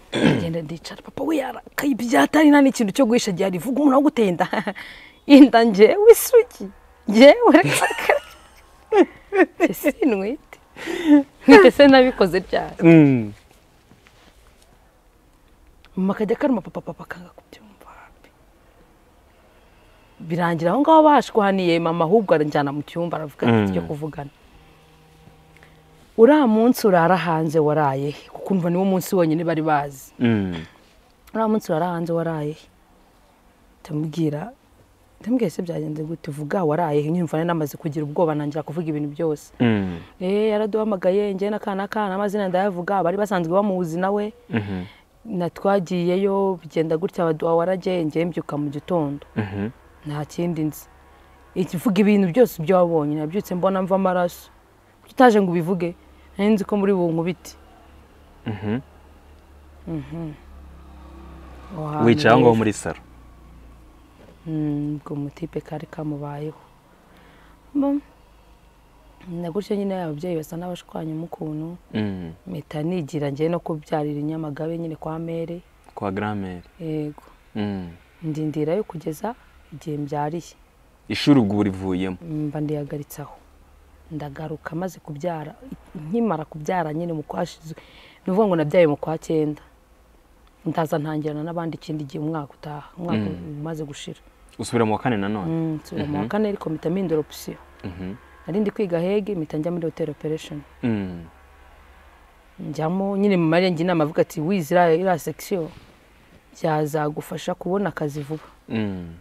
Mm. ngenda ndicara papa we yarakaye ibyatari nta n'ikintu cyo guhisha gihe rivuga umuntu waguteye inda inda njyewe isugi njyewe reka- Njye sinwite mwite se nabikoze ryari Mm. mama akajya karuma papa papa akanga kubyumva wapi. birangira aho ngaho bashwaniye mama ahubwo aranjyana mu cyumba aravuga ati Mm. tujya kuvugana uriya munsi urara hanze waraye he? kuko umva niwo munsi wonyine bari bazi Mm. uriya munsi wari hanze waraye he? ndamubwira ndamubwira se byagenze gute vuga waraye he?" nyumva nari namaze kugira ubwoba nangira kuvuga ibintu byose Mm. eh yaraduhamagaye njye n'akana kana amazina ndayavuga bari basanzwe bamuzi nawe Mhm. natwagiyeyo bigenda gutya baduha waragiye njye mbyuka mu gitondo Mhm. nta kindi nzi ikivuga ibintu byose ibyo wabonye nabyutse mbona mva amaraso kuki utaje ngo ubivuge nari nzi ko muri bunkubiti Mhm. Aho hantu wicaye aho ngaho rero. muri salo Mm, ubwo umutipe kari kamubayeho Mbom, na gutyo nyine ababyeyi basa n'abashwanya umukuntu Mm. mpita nigira njye no kubyarira i nyamagabe nyine kwa mere kwa garamere yego Mm. ndindirayo kugeza igihe mbyariye ishuri ubwo urivuyemo mba ndihagaritse aho ndagaruka maze kubyara nkimara kubyara nyine mu kwashize ni ukuvuga ngo nabyaye mu kwa cyenda ndaza ntangirana n'abandi ikindi gihe umwaka utaha umwaka umaze gushira usubira mu wa kane nanone Mm, nsubira mu wa kane ariko mpita mpindura opisiyo Mhm. nari ndi kwiga hege mpita njya muri hoteli operesheni Mm. njyamo nyine mu marenga inama avuga ati wizira iriya sekisiyo byazagufasha kubona akazi vuba Mm.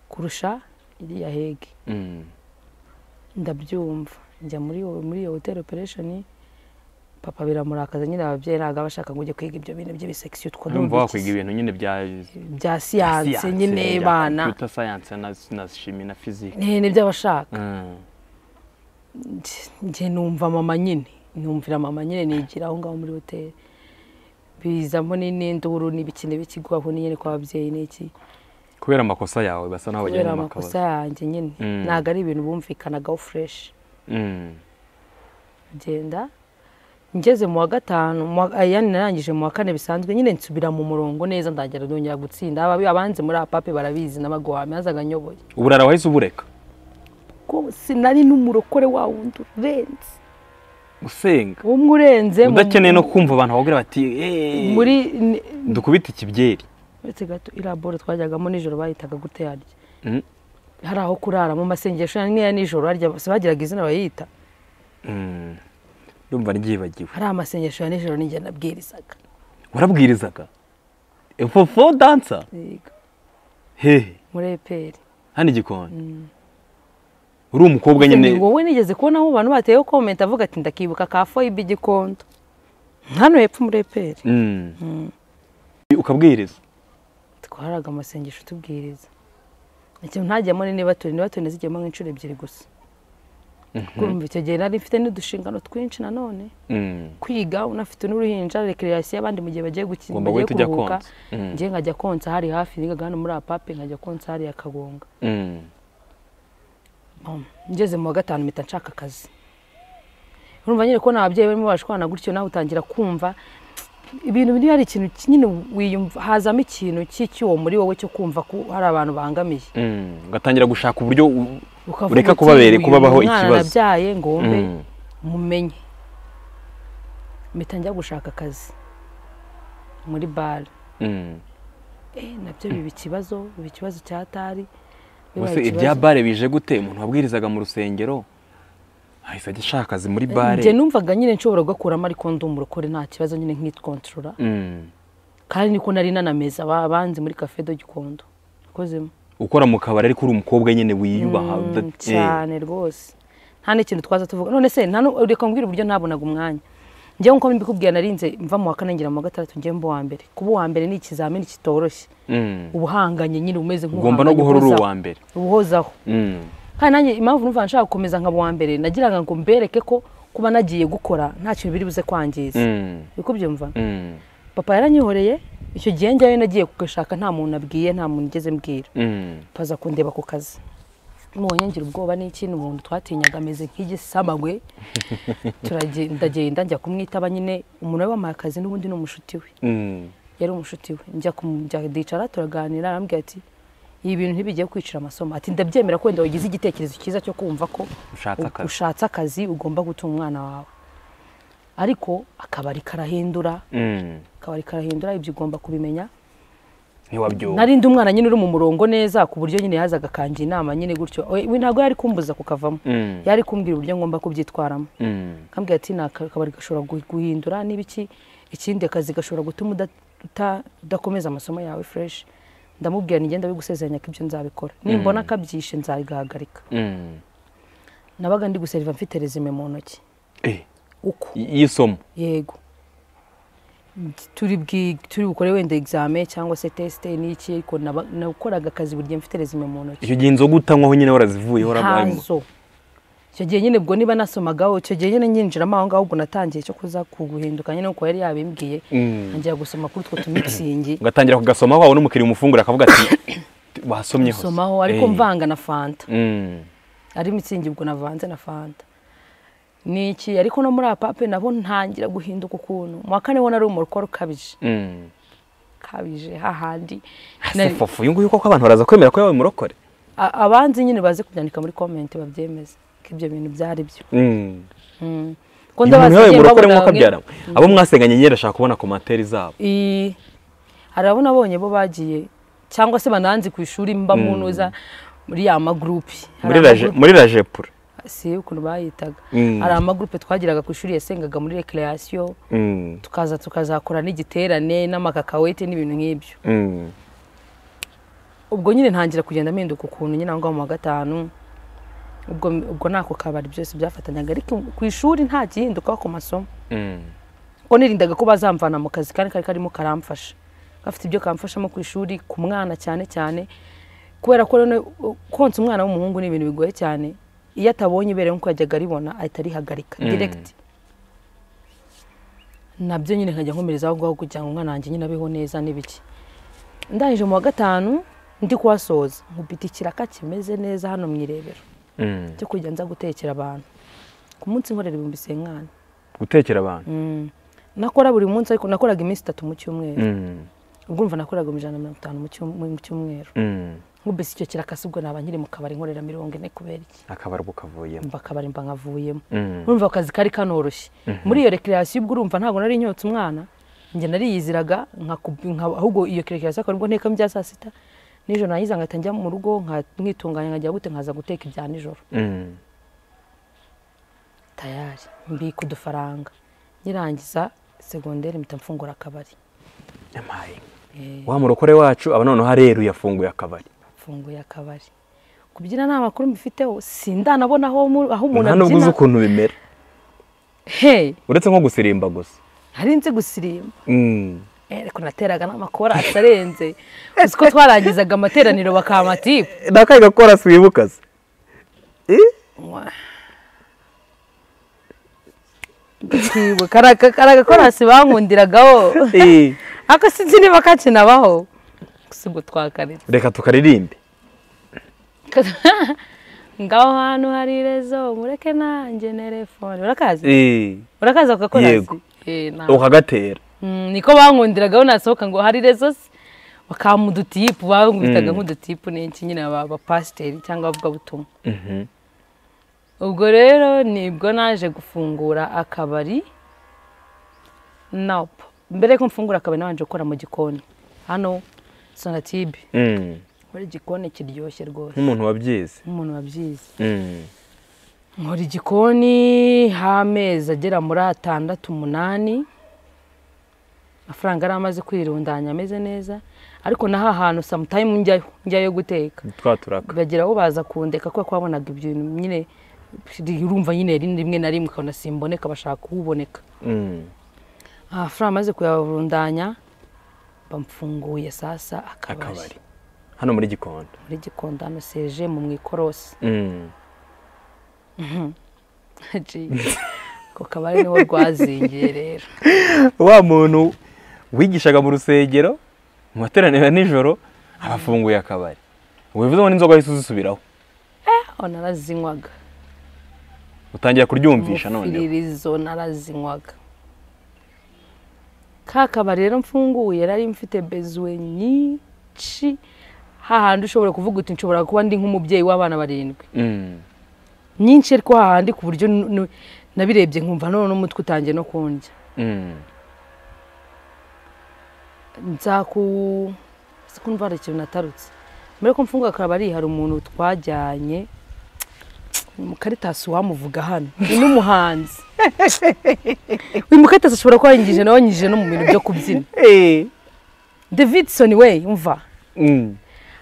kurusha iriya hege Mm. ndabyumva njya muri iyo- muri iyo hoteli operesheni papa biramurakaza nyine ababyeyi ntabwo aba ashaka ngo ujye kwiga ibyo bintu by'ibisekisiyo utwo ni urumva wakwiga udukiza. ibintu nyine bya bya siyanse nyine bana kompiyuta sayanse na na shimi na fizike ne n'iby'abashaka Mm. njye numva mama nyine numvira mama nyine nigira aho ngaho muri hoteli bizamo ni- n'induru n'ibiki n'ibiki guhaho nyine kwa babyeyi n'iki kubera amakosa yawe basa naho kubera bagenda mu amakosa makabaza yanjye nyine Mm. ntabwo ari ibintu bumvikanagaho fureshi Mm. ngenda ngeze mu wa gatanu mu wa- ayani narangije mu wa kane bisanzwe nyine nsubira mu murongo neza ndagera ndongera gutsinda Ababi- abanze muri apape barabizi n'abaguhame yazaga nyoboye uburara wahise ubureka ko sinari n'umurokore wa wundi urenze usenga umwe urenze mu- udakeneye no kumva abantu bakubwira bati "Eh, muri dukubite ikibyeri uretse gato iriya boro twajyagamo nijoro bayitaga gute yarya Mm. hari aho kurara mu masengesho n'iya nijoro harya bose bagiraga izina bayita Mm. ndumva ryibagiwe hari amasengesho ya nijoro n'injye nabwirizaga warabwirizaga fofo dansa Yego, hehe muri eperi hano igikoni uri umukobwa nyine wowe nigeze kubona aho abantu bateyeho komenti avuga ati ndakibuka ka foyibe igikondo hano hepfo muri eperi Mm. ukabwiriza twaraga amasengesho tubwiriza ikintu ntajyamo ni niba turi niba turi ntizijyemo nk'inshuro ebyiri gusa kumva icyo gihe nari mfite n'udushingano twinshi nanone Mm. kwiga unafite n'uruhinja rekererasiyo abandi mu gihe bagiye gukina Ugomba bagiye guhita ujya kuruhuka konsa. Mm. njye nkajya konsa hari hafi nigaga hano muri apape nkajya konsa hariya kagonga Mm. Um, ngeze mu wa gatanu mpita nshaka akazi urumva nyine kubona ababyeyi barimo bashwana gutyo nawe utangira kumva ibintu biri hari ikintu ki- nyine wiyumva hazamo ikintu cy'icyuwo muri wowe cyo kumva ko hari abantu bangamiye Mm. ugatangira gushaka uburyo u- Ukavuga Ureka uti, kubabere, uyu kubabaho mwana ikibazo. nabyaye ngo wumve Mm. mumenye mpita njya gushaka akazi muri bare Mm. Eh, nabyo biba ikibazo biba ikibazo cya tari bibaye ubuse ikibazo. ibya bare bije gute umuntu wabwirizaga mu rusengero ahise ajya ashaka akazi muri bare njye numvaga nyine nshobora kugakuramo ariko ndi umurokore nta kibazo nyine nkitkontorora Mm. kandi niko nari nanameza ba- banze muri cafe do gikondo nakozemo ukora mu kabari ariko uri umukobwa nyine wiyubaha Mm, uda- eh. cyane rwose nta n'ikintu twaza tuvuga none se nta nu- reka mbwira uburyo nabonaga umwanya njyewe nkuko mbikubwiye narinze mva mu wa kane ngira mu wa gatandatu njyewe mba uwa mbere kuba uwa mbere ni ikizamini kitoroshye Mm. uba uhanganye nyine umeze ugomba no nk'uhanganye guhora uri uhozaho. uwa mbere uba uhozaho Mm. kandi nanjye impamvu numva nshaka gukomeza nkaba uwa mbere nagiraga ngo mbereke ko kuba nagiye gukora nta kintu biri buze kwangiza Mm. uri kubyumva Mm. papa yaranyihoreye icyo gihe njyayo nagiye kugashaka nta muntu abwiye nta muntu ugeze mbwira Mm. paza kundeba ku kazi ngira ubwoba n'ikintu umuntu twatinyaga ameze nk'igisamagwe turagenda ndagenda njya kumwitaba nyine umuntu we wampaye akazi n'ubundi ni umushuti we Mm. yari umushuti we njya kumwicara turaganira arambwira ati ibi bintu ntibigiye kwicira amasomo ati ndabyemera ko wenda wagize igitekerezo cyiza cyo kumva ko Ushatse u- akazi. ushatse akazi ugomba gutunga umwana wawe ariko akabari karahindura Mm. akabari karahindura ibyo ugomba kubimenya ntiwabyumva narindi umwana nyine uri mu murongo neza ku buryo nyine yazaga akanja inama nyine gutyo we we ntabwo yari kumbuza kukavamo Mm. yari kumbwira uburyo ngomba kubyitwaramo Mm. akambwira ati ni aka- akabari gashobora gu- guhindura n'ibiki ikindi akazi gashobora gutuma uda- uta- udakomeza amasomo yawe fureshi ndamubwira nigenda bigusezeranya ko ibyo nzabikora nimbona akabyishe nzabigahagarika Mm. nabaga ndi guseriva mfite rezime mu ntoki Eh, uko y- y'isomo yego turi bwi- turi bukore wenda egizame cyangwa se tesite n'iki ariko naba- nakoraga akazi buri gihe mfite rezime mu ntoki icyo gihe inzoga utanywaho nyine warazivuyeho warabayemo ntazo icyo gihe nyine ubwo niba nasomagaho icyo gihe nyine nyinjiramo aho ngaho ubwo natangiye cyo kuza kuguhinduka nyine kuko yari yabimbwiye ntangira gusoma kuri utwo tumitsingi ugatangira kugasoma wabona umukiriya umufungura akavuga ati wasomyeho somaho ariko mvanga na fanta Mm. ari mitsingi ubwo navanze na fanta ni iki ariko no muri apape nabo ntangira guhinduka ukuntu mu wa kane wo nari umurokore ukabije Mm. ukabije hahandi Ese Nari- fofu uyu nguyu koko abantu baraza kwemera ko yabaye umurokore a- abanzi nyine baze kubyandika muri komenti babyemeze ko ibyo bintu byari byo Mm. Kuko Uyu muntu yabaye ndabazi umurokore babonaga mwuka mwe- abyara abo mwasenganye nyine arashaka kubona komantere zabo I- hari abo nabonye bo bagiye cyangwa se bananzi ku ishuri mba munuza muri ya magurupe muri raje- muri rajepura si ukuntu bayitaga Mm. hari amagurupe twagiraga ku ishuri yasengaga muri rekereyasiyo Mm. tukaza tukazakora n'igiterane n'amakakawete n'ibintu nk'ibyo Mm. ubwo nyine ntangira kugenda mpinduka ukuntu nyine aho ngaho mu wa gatanu ubwo ubwo n'ako kabari byose byafatanyaga ariko ku ishuri nta gihinduka ku masomo Mm. kuko nirindaga ko bazamvana mu kazi kandi kari karimo karamfasha gafite ibyo kamfashamo ku ishuri ku mwana cyane cyane kubera ko rero konsa umwana w'umuhungu ni ibintu bigoye cyane iyo atabonye ibere nk'uko yajyaga aribona ahita arihagarika Mm. diregiti nabyo nyine nkajya nkomereza aho ngaho kugira ngo umwana wanjye nyine abeho neza n'ibiki ndangije mu wa gatanu ndi kuhasoza nkubita ikiraka kimeze neza hano mu irebero Mm. cyo kujya nza gutekera abantu ku munsi nkorera ibihumbi senkani gutekera abantu nakora buri munsi ariko nakoraga iminsi itatu mu cyumweru Mm. ubwo umva nakoraga mu ijana na mirongo itanu mu cyum- mu cyumweru Mm. nkubise icyo kirakasi ubwo naba nkiri mu kabari nkorera mirongo ine kubera iki akabarwa kavuyemo mba akabari mba nkavuyemo Mm. urumva akazi kari kanoroshye muri iyo rekreasiyo ubwo urumva ntabwo nari nyotse umwana njye nariyiziraga nkaku- nka- ahubwo iyo rekreasiyo akaba aribwo ntekamo ibya saa sita nijoro nayiza ngahita njya mu rugo nka- nkitunganya nkajya gute nkaza guteka ibya nijoro Mm. tayari mbika udufaranga nyirangiza segonderi mpita mfungura akabari Yampaye. wa murokore wacu aba noneho areru yafunguye akabari mfunguye akabari kubyina nta makuru mbifiteho sindanabona aho mu- aho umuntu nta nubwo abyina uzi ukuntu bimera he uretse nko gusirimba gusa nari nzi gusirimba Mm. Eh, ariko nateraga n'amakora atarenze uzi ko twarangizaga amateraniro bakamatiku nakahe gakora siwibuka se kari agakorasi bankundiragaho Eh. ako sinzi niba kakinabaho gusa ubwo twakaritse reka tukaririmbe ngaho hantu hari rezo mureke nanjye nerefone urakazi Eh. urakazi ako gakorasi Yego. Eh, ntabwo. ukagatera Mm, niko bankundiraga nasohoka ngo hari rezo se bakama udutipu bankubitaga nk'udutipu n'iki nyine aba- abapasiteri cyangwa abavugabutumwa Mhm. ubwo rero nibwo naje gufungura akabari napu mbere y'uko mfungura akabari nabanje gukora mu gikoni hano sonatibe Mm. nkora igikoni kiryoshye rwose nk'umuntu wabyize nk'umuntu wabyize Mm. nkora igikoni h'amezi agera muri atandatu umunani amafaranga yari amaze kwirundanya ameze neza ariko naho ahantu samutayimu njyayo njyayo guteka twaturaka bagera aho baza kundeka kubera ko babonaga ibintu nyine urumva nyine rimwe rimwe na rimwe ukabona simboneka bashaka kuwuboneka Mm. amafaranga amaze kuyarundanya bamfunguye sasa akabari akabari hano muri gikondo muri gikondo hano seje mu mwikorosi Mm. ku kabari niho rwazingiye rero wa muntu wigishaga mu rusengero mu materaniro ya nijoro abafunguye akabari wivuzemo n'inzoga yahise uzisubiraho aho narazinywaga utangira kuryumvisha noneho umufiririzo narazinywaga ka kabari rero mfunguye nari mfite bezuwe nyinshi hahandi ushobora kuvuga uti nshobora kuba ndi nk'umubyeyi w'abana barindwi Mm. nyinshi ariko hahandi ku buryo nu- nu- nabirebye nkumva none n'umutwe utangiye no kundya Mm. nzaku se ko ndwara ikintu natarutse mbere ko mfunga akabari hari umuntu twajyanye mukaritasi wamuvuga hano ni n'umuhanzi uyu mukaritasi ashobora kuba yanyigije nawe yanyigije no mu bintu byo kubyina Eh. davidson we umva Mm.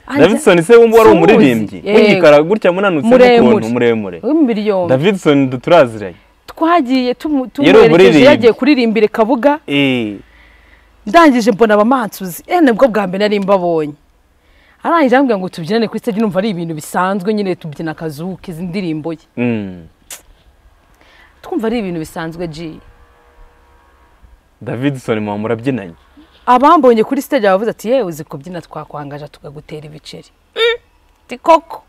Ajya- Davidson se wumva wari Simuzi. umuririmbyi Yego. w'igikara gutya munanutse Muremure. n'ukuntu muremure w'imibiri yombi Davidson turaziranye twagiye tumu- Yari tumuherekeje umuririmbyi. yagiye kuririmbira kabuga eh ndangije mbona abamansuzi eh nibwo bwa mbere nari mbabonye arangije arambwira ngo tubyinane kuri stage numva ari ibintu bisanzwe nyine tubyina akazuka izi ndirimbo ye Mm. twumva ari ibintu bisanzwe ji Davidson mwa murabyinanye abambonye kuri stage bavuze ati yewe uzi kubyina twakwangaje tukagutera ibiceri Mm, ti koko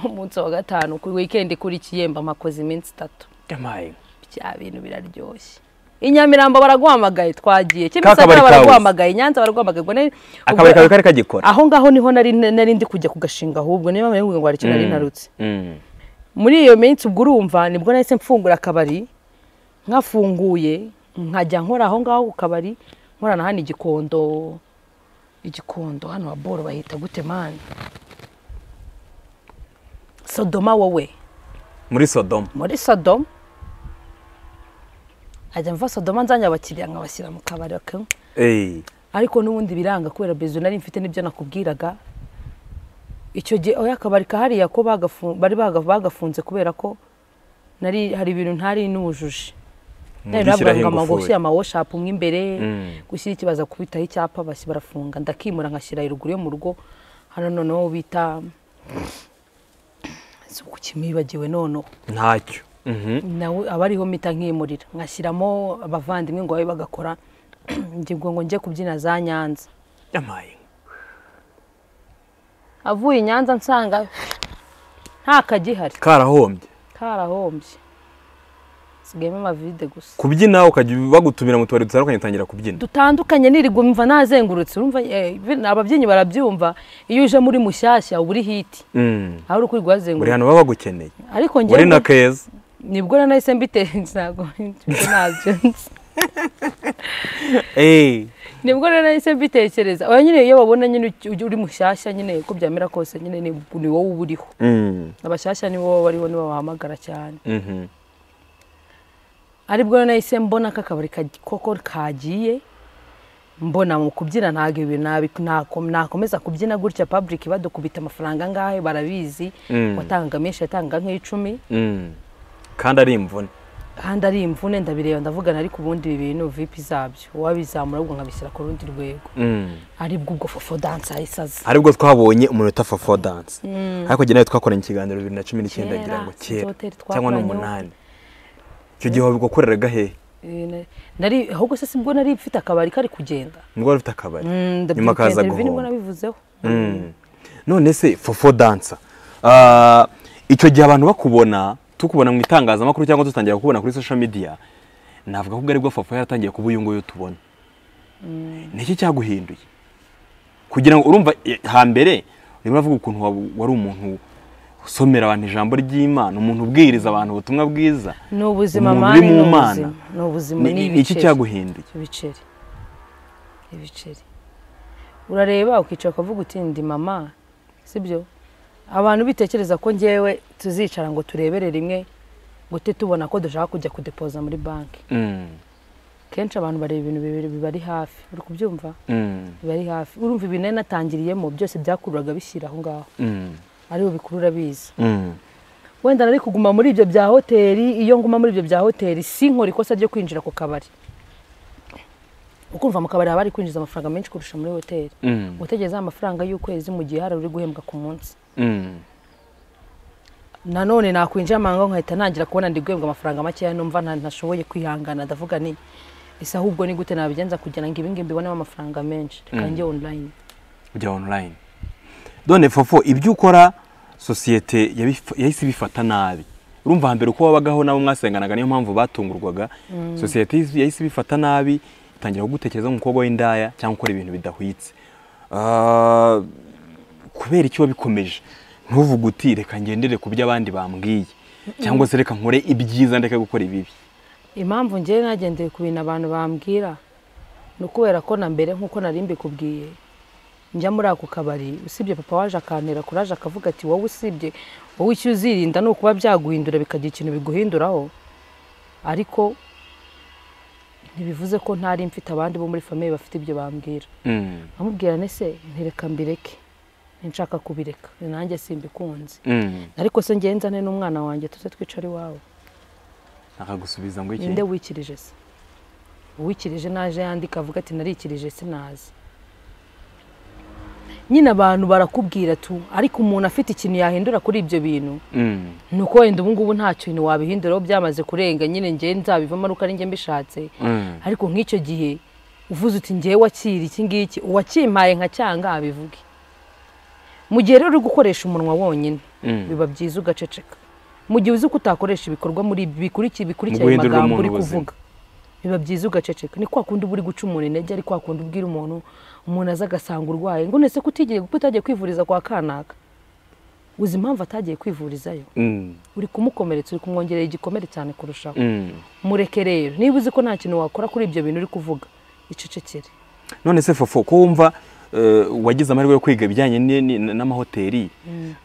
umunsi wa gatanu kuri weekend kuri kiyemba makoze iminsi itatu Yamaye. bya bintu biraryoshye i Nyamirambo baraguhamagaye twagiye Kakabari kimisagara kawe. baraguhamagaye i nyanza baraguhamagaye ngo nari- akabari ubwo- kawe kari kagikora aho ngaho niho nari nari ndi kujya kugashinga ahubwo niyo mpamvu ngo hari ikintu nari Mm. narutse Mm. muri iyo minsi ubwo urumva nibwo nahise mfungura akabari nkafunguye nkajya nkora aho ngaho ku kabari nkorana hano igikondo igikondo hano wa boro bahita gute mani sodoma wowe muri Sodoma muri sodoma ajya mva sodoma nzanye abakiriya nkabashyira mu kabari bakanywa eh ariko n'ubundi biranga kubera bezo nari mfite n'ibyo nakubwiraga icyo gihe oya akabari kahariya ko bagafu- bari baga- bagafunze kubera ko nari hari ibintu ntari nujuje nari navuga ngo ama- gushyira amawoshapu mo imbere Mm. gushyira ikibazo kubitaho icyapa basi barafunga ndakimura nkashyira iruguru yo mu rugo hano noneho bita si ukimibagiwe noneho ntacyo Mhm. nawe aba ariho mpita nkimurira nkashyiramo abavandimwe ngo babe bagakora ngingo ngo njye kubyina za nyanza Yamaye. avuye i nyanza nsanga nta kagihari karahombye karahombye sigayemo amavide gusa kubyina ukajya bagutumira mu tubari dutandukanye utangira kubyina dutandukanye nirigwa mva nazengurutse urumva eh, ababyinnyi barabyumva iyo uje muri mushyashya uba uri hiti Mm. aho uri kuri uri guhazengurutsa hano baba bagukeneye ariko uri njyewe na keza nibwo rero nahise mbiteza ntabwo ntabyo nzi eh nibwo rero nahise mbitekereza oya nyine iyo babona nyine uj- uri mushyashya nyine uko byamera kose nyine ni ni wowe uba uriho Mm. abashyashya nibo baba bariho nibo bahamagara cyane Mhm. aribwo rero nahise mbona ko akabari ka- koko kagiye mbona mu kubyina ntabwo ibi nabi- nako- nakomeza kubyina gutya public badukubita amafaranga angahe barabizi Mm. watanga menshi yatanga nk'icumi Mm. kandi ari imvune kandi ari imvune ndabireba ndavugana ariko ubundi ibi bintu vipi zabyo uwabizamura ahubwo nkabishyira ku rundi rwego Mm. aribwo ubwo fofo danse ahise aza aribwo twabonye umunota fafo dance ariko jye nawe twakoranye ikiganiro bibiri na cumi n'icyenda Kera, ngira ngo sinzi kera hoteli cyangwa ni twakoranyeho. umunani icyo gihe wabigukoreraga hehe Eh, na- nari ahubwo se sibwo nari mfite akabari kari kugenda nibwo wari ufite akabari Mm, ndabyibuka nyuma kaza interview nibwo guhomba. nabivuzeho Mm. none se fofo dansa Ah, icyo gihe abantu bakubona tukubona mu itangazamakuru cyangwa dutangira kukubona kuri social media navuga ko ubwo aribwo fofo yaratangiye kuba uyu nguyu tubona ni iki cyaguhinduye kugira ngo urumva eh, hambere urimo uravuga ukuntu wa- wari umuntu usomera abantu ijambo ry'imana umuntu ubwiriza abantu ubutumwa bwiza ni ubuzima Umuntu mani uri mu ni Mana. ubuzima ni ubuzima Ni- ni ni iki ibiceri cyaguhinduye ibiceri ibiceri urareba ukicara ukavuga uti ndi mama sibyo abantu bitekereza ko ngewe tuzicara ngo turebere rimwe gute tubona ko dushaka kujya kudepoza muri banki Mm, kenshi abantu bareba ibintu bibiri bibari hafi uri kubyumva mm, bibari hafi urumva ibintu nari natangiriyemo byose byakururaga bishyira aho ngaho mm, aribo bikurura biza mm. wenda nari kuguma muri ibyo bya hoteli iyo nguma muri ibyo bya hoteli si nkora ikosa ryo kwinjira ku kabari ukumva mu kabari haba hari kwinjiza amafaranga menshi kurusha muri hoteli Mm. gutegereza amafaranga y'ukwezi mu gihe hari uri guhembwa ku munsi Mm. nanone nakwinjira amanga nkahita ntangira kubona ndi guhembwa amafaranga makeya numva nta- ntashoboye kwihangana ndavuga ni ese ahubwo ni gute nabigenza kugira ngo ibingibi mbibonemo amafaranga menshi reka njye online ujya online done fofo ibyo ukora sosiyete yabifa- yahise ibifata nabi urumva hambere uko wabagaho nabo mwasenganaga niyo mpamvu batungurwaga sosiyete yahise- yahise ibifata nabi itangira kugutekereza nk'umukobwa w'indaya cyangwa gukora ibintu bidahwitse Ah, kubera icyo wabikomeje ntuvuge uti reka ngendere ku byo abandi bambwiye cyangwa se reka nkore ibyiza ndeke gukora ibibi impamvu ngewe nagendeye ku bintu abantu bambwira ni ukubera ko na mbere nk'uko nari mbikubwiye njya muri ako kabari usibye papa waje akantera kuraje akavuga ati wowe usibye wowe icyo uzirinda ni ukuba byaguhindura bikagira ikintu biguhinduraho ariko ntibivuze ko ntari mfite abandi bo muri famiye bafite ibyo bambwira Mm, amubwira nese ntireka mbireke nshaka kubireka nanjye simbikunze mm. ariko se ngewe nzane n'umwana wanjye tuze twicare iwawe akagusubiza ngo iki ninde wikirije se uwikirije naje yandika avuga ati narikirije sinazi nyine abantu barakubwira tu ariko umuntu afite ikintu yahindura kuri ibyo bintu Mm, ni uko wenda ubungubu nta kintu wabihinduraho byamaze kurenga nyine ngewe nzabivamo ari uko ari njye mbishatse mm. ariko nk'icyo gihe uvuze uti ngewe wakira iki ngiki uwakimpaye nka cyanga abivuge mu gihe rero uri gukoresha umunwa wonyine Mm. biba byiza ugaceceka mu gihe uzi ko utakoresha ibikorwa muri ibi bikuriki- bikurikira Mu ayo guhindurira magambo uri umuntu ubuzima. kuvuga biba byiza ugaceceka ni kwa kundi uba uri guca umuntu intege ari kwa kundi ubwira umuntu umuntu aza agasanga urwaye ngo nese ko utigiye ko utagiye kwivuriza kwa kanaka uzi impamvu atagiye kwivurizayo Mm, uri kumukomeretsa uri kumwongerera igikomere cyane kurushaho mm. mureke rero niba uzi ko nta kintu wakora kuri ibyo bintu uri kuvuga icecekere none se fofo ko wumva eh, wagize amahirwe yo kwiga ibijyanye ni- ni- n'amahoteli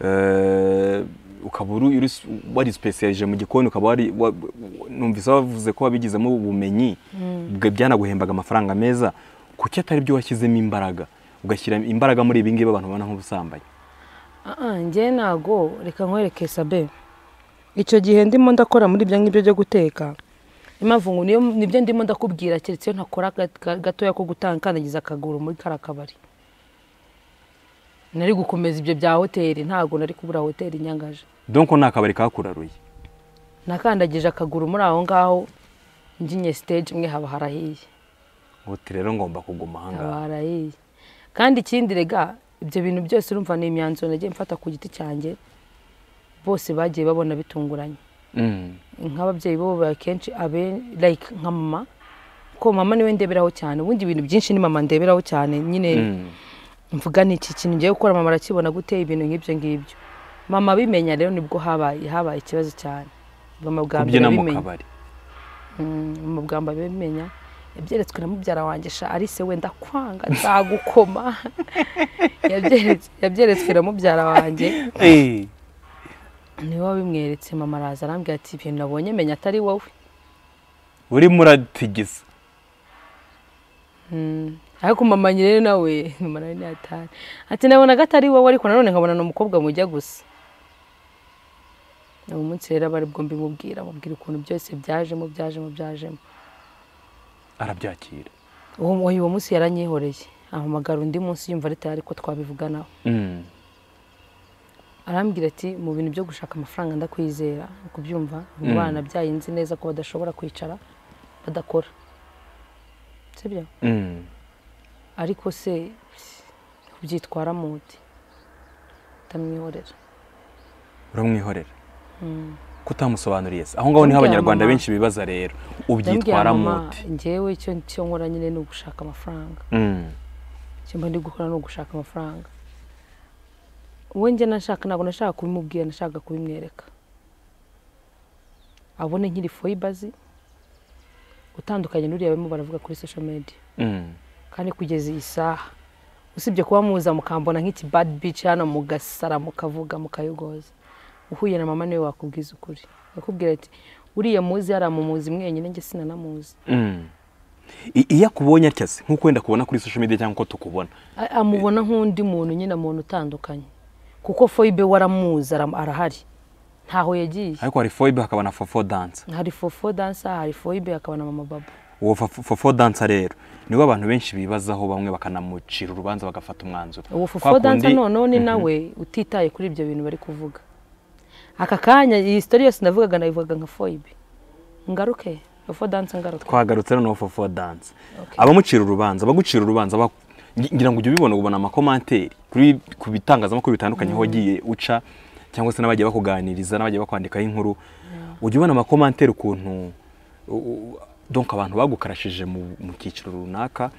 eh, ukaba uri- uri- wari sipesiyalije mu gikoni ukaba wari wa- numvise bavuze ko wabigizemo ubumenyi bwa- byanaguhembaga amafaranga meza kuki atari byo washyizemo imbaraga ugashyira imbaraga muri ibi ngibi abantu babona nk'ubusambanyi njye ntago reka nkwereke sabe icyo gihe ndimo ndakora muri ibyo ngibyo byo guteka impamvu ngo niyo nibyo ndimo ndakubwira keretse iyo ntakora ga- ga- gatoya ko gutandagiza akaguru muri kariya kabari nari gukomeza ibyo bya hoteli ntago nari kubura hoteli nyangaje donc ni akabari kakuraruye nakandagije akaguru muri aho ngaho nginye stage imwe haba harahiye uti rero ngomba kuguma aha ngaha barayiye kandi ikindi rega ibyo bintu byose urumva ni imyanzuro nagiye mfata ku giti cyanjye bose bagiye babona bitunguranye Mm, nk'ababyeyi bo akenshi abe like nka mama ko mama niwe ndeberaho cyane ubundi ibintu byinshi ni mama ndeberaho cyane nyine mm, mvuga ni iki kintu ngiye gukora mama arakibona gute ibintu nk'ibyo ngibyo mama abimenya rero nibwo habaye habaye ikibazo cyane mama bwa mbere kubyina mu abimenya kabari mu bwamba bimenya yabyeretswe na mubyara wanjye sha arise wenda kwanga nzagukoma Yabyeretse- yabyeretswe na mubyara wanjye Eh, niwe wabimweretse mama araza arambwira ati ibintu nabonye menya atari wowe urimo uratigisa Mm. ariko mama nyine nawe mama nawe ntiyatari ati nabonaga atari wowe ariko nanone nkabona ni umukobwa mujya gusa uwo munsi rero aba aribwo mbimubwira mubwira ukuntu byose byajemo byajemo byajemo arabyakira uwo uwo munsi yaranyihoreye ahamagara undi munsi yumva ari tayari ko twabivuganaho Mm, arambwira ati mu bintu byo gushaka amafaranga ndakwizera kubyumva mu bana byayinzi neza ko badashobora kwicara badakora sibyo mm. ariko se ubyitwara muti utamwihorera uramwihorera ko utamusobanuriye se aho ngaho niho Ndamubwira abanyarwanda mama. benshi bibaza rero Ndamubwira ubyitwara mama, muti njyewe icyo icyo nkora nyine ni ugushaka amafaranga Mm, icyo mba ndi gukora ni ugushaka amafaranga uwo njye nashaka ntabwo nashaka kubimubwira nashaka kubimwereka abone nkiri foyibazi utandukanye n'uriya barimo baravuga kuri social media mm. kandi kugeza iyi saha usibye kuba muza mukambona nk'iki bad bitch hano mugasara mukavuga mukayogoza uhuye na mama niwe wakubwiza ukuri yakubwira ati uriya muzi yari amumuzi mwenyine njye sinanamuzi Mm. I- iyo akubonye atya se nk'uko wenda kubona kuri social media cyangwa uko tukubona A- amubona nk'undi muntu nyine muntu utandukanye kuko foyibe waramuzi ara- arahari ntaho yagiye ariko hari foibe hakaba na fofo dansa hari fofo dansa hari foyibe hakaba na mama baba uwo fofo fofo dansa rero niwe abantu benshi bibazaho bamwe bakanamucira urubanza bagafata umwanzuro uwo Kwa fofo kundi- dansa noneho ni nawe utitaye kuri ibyo bintu bari kuvuga aka kanya iyi sitori yose navugaga nabivugaga nka foyibe ngaruke fofo dansa ngaruke twagarutse noneho fofo dansa Okay. abamucira urubanza abagucira urubanza ba- ngi- ngira ngo ujye ubibona ubona amakomanteri kuri ku bitangazamakuru bitandukanye aho wagiye uca cyangwa se n'abagiye bakuganiriza n'abagiye bakwandikaho inkuru ujya ubona amakomantere ukuntu u- u- donc abantu bagukarashije mu mu cyiciro runaka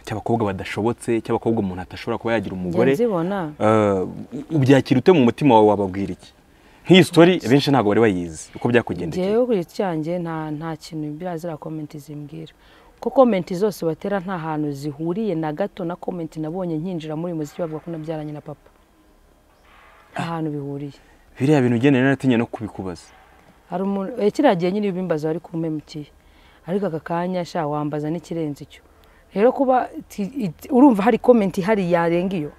cy'abakobwa badashobotse cy'abakobwa umuntu atashobora kuba yagira umugore nzibona Eh, ubyakira ute mu mutima wawe wababwira iki nk'iyi story benshi ntabwo bari bayizi uko byakugendekeye ngewe ku giti cyanjye nta nta kintu birazira komenti zimbwira ko komenti zose batera nta hantu zihuriye na gato na komenti nabonye nkinjira muri uyu muziki bavuga ko nabyaranye na papa nta hantu bihuriye biriya bintu ugendera naratinye no kubikubaza hari umuntu eh, kiriya gihe nyine bimbaza wari kumpemukiye ariko aka kanya sha wambaza n'ikirenze icyo rero kuba ti- it- urumva hari komenti ihari yarenga iyo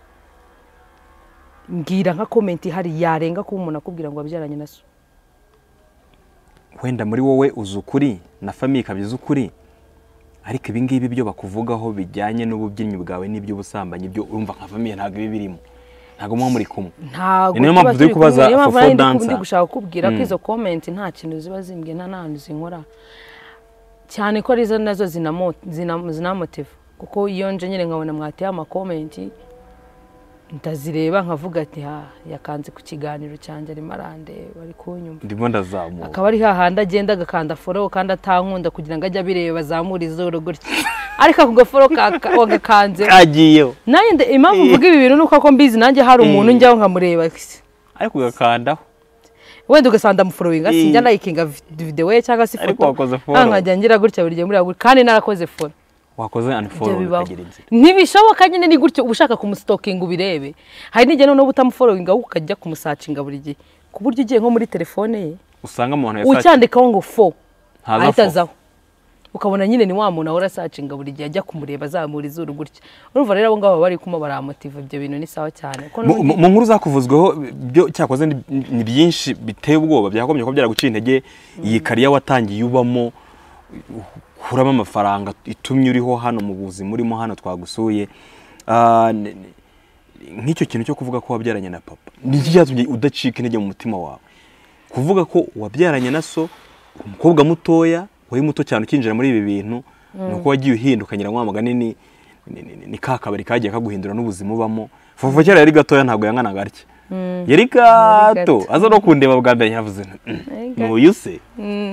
mbwira nka komenti ihari yarenga kuba umuntu akubwira ngo wabyaranye na so wenda muri wowe uzi ukuri na famiye ikabizi ukuri ariko ibi ngibi byo bakuvugaho bijyanye n'ububyinnyi bwawe n'iby'ubusambanyi byo urumva nka famiye ntabwo ibi birimo ntabwo muba muri kumwe ntago Niyo tuba mpamvu turi turi kumwe, kubaza niyo mpamvu for nari full ndi- dancer. ndi gushaka kukubwira ko Mm. izo komenti nta kintu ziba zimbwiye nta n'ahantu zinkora cyane ko arizo nazo zinamo- zina- zinamotiva kuko iyo nje nyine nkabona mwateye amakomenti ndazireba nkavuga ati ha yakanze ku kiganiro cyanjye arimo arandeba ari kunyumva ndimo ndazamuka akaba ari hahandi agenda agakanda foro kandi atankunda kugira ngo ajye abireba bazamura izuru gutya ariko ako gaforo ka- ka- wagakanze kagiyeho nanjye nde- impamvu mvuga ibi bintu ni uko ako mbizi nanjye hari umuntu njyaho nkamureba ariko ugakandaho wenda ugasanga amuforominga Eh. sinjya nayikinga videwo ye cyangwa se Ariko ifoto wakoze follow. Ah, nkajya ngira gutya buri gihe muri gutya kandi narakoze foro wakoze ibyo unfollow bibaho ukagira inzira ntibishoboka nyine ni gutyo uba ushaka kumusitokinga ubirebe hari n'igihe noneho utamuforominga ahubwo ukajya kumusacinga buri gihe ku buryo ugiye nko muri telefone ye usanga umuntu yasa ucyandikaho ngo fo Ntaza ahita fo. azaho ukabona nyine ni wa muntu ahora asacinga buri gihe ajya kumureba azamura izuru gutya urumva rero abo ngabo baba bari kumuba baramotiva ibyo bintu ni sawa cyane kuko mu n'ubundi- mu- mu nkuru zakuvuzweho byo cyakoze ni- ni byinshi biteye ubwoba byakomye ko byaraguciye intege iyi kariya watangiye ubamo ukuramo amafaranga itumye uriho hano mu buzima urimo hano twagusuye Ah, n- n- nk'icyo kintu cyo kuvuga ko wabyaranye na papa ni iki cyatumye udacika intege mu mutima wawe kuvuga ko wabyaranye na so umukobwa mutoya wari muto cyane ukinjira muri ibi bintu ni uko wagiye uhindukanyira wa mugani ni ni- ni- ni ka kabari kagiye kaguhindura n'ubuzima ubamo fufu kera yari gatoya ntabwo yanganaga atya yari gato gato. aza no kundeba bwa mbere yavuze "Mm, Yari gato." n'uyu se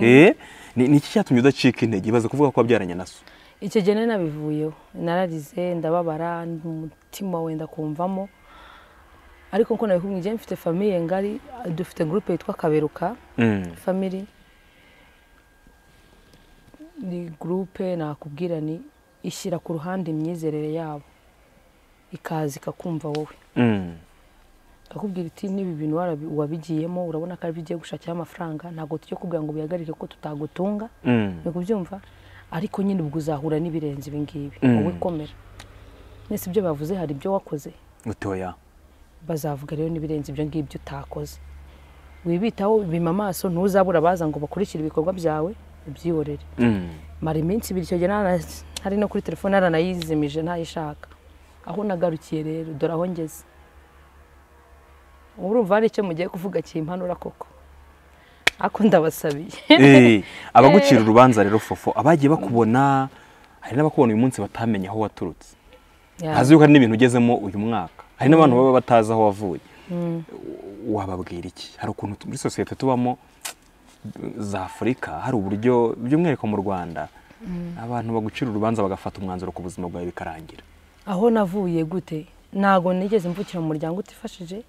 Eh, ni ni iki cyatumye udacika intege ibaze kuvuga ko wabyaranye na so icyo gihe nari nabivuyeho nararize ndababara umutima wenda kumvamo ariko nkuko nabikubwiye njyewe mfite famiye ngari dufite gurupe yitwa kaberuka Mm. family ni gurupe nakubwira ni ishyira ku ruhande imyizerere yabo ikaza ikakumva wowe Mm. akakubwira iti n'ibi bintu warabi- wabigiyemo urabona ko ari byo ugiye gushakiraho amafaranga ntabwo tujya kubwira ngo bihagarike ko tutagutunga Mm. ni kubyumva ariko nyine ubwo uzahura n'ibirenze ibi ngibi Mm. wowe komera mwese ibyo bavuze hari ibyo wakoze utoya bazavuga rero n'ibirenze ibyo ngibyo utakoze wibitaho bima amaso ntuzabura abaza ngo bakurikire ibikorwa byawe ubyihorere Mm. mara iminsi ibiri icyo gihe nara- hari no kuri telefone naranayizimije ntayishaka aho nagarukiye rero dore aho ngeze urumva hari icyo mugiye kuvuga kimpanura koko ako ndabasabiye Eh, abagucira urubanza rero fofo abagiye bakubona hari n'abakubona uyu munsi batamenye aho waturutse Yeah. ntazi yuko hari n'ibintu ugezemo uyu mwaka hari n'abantu baba batazi aho wavuye wababwira iki hari ukuntu tu- muri sosiyete tubamo za afurika hari uburyo by'umwihariko mu rwanda abantu bagucira urubanza bagafata umwanzuro ku buzima bwawe bikarangira aho navuye gute ntago nigeze mvukira mu muryango utifashije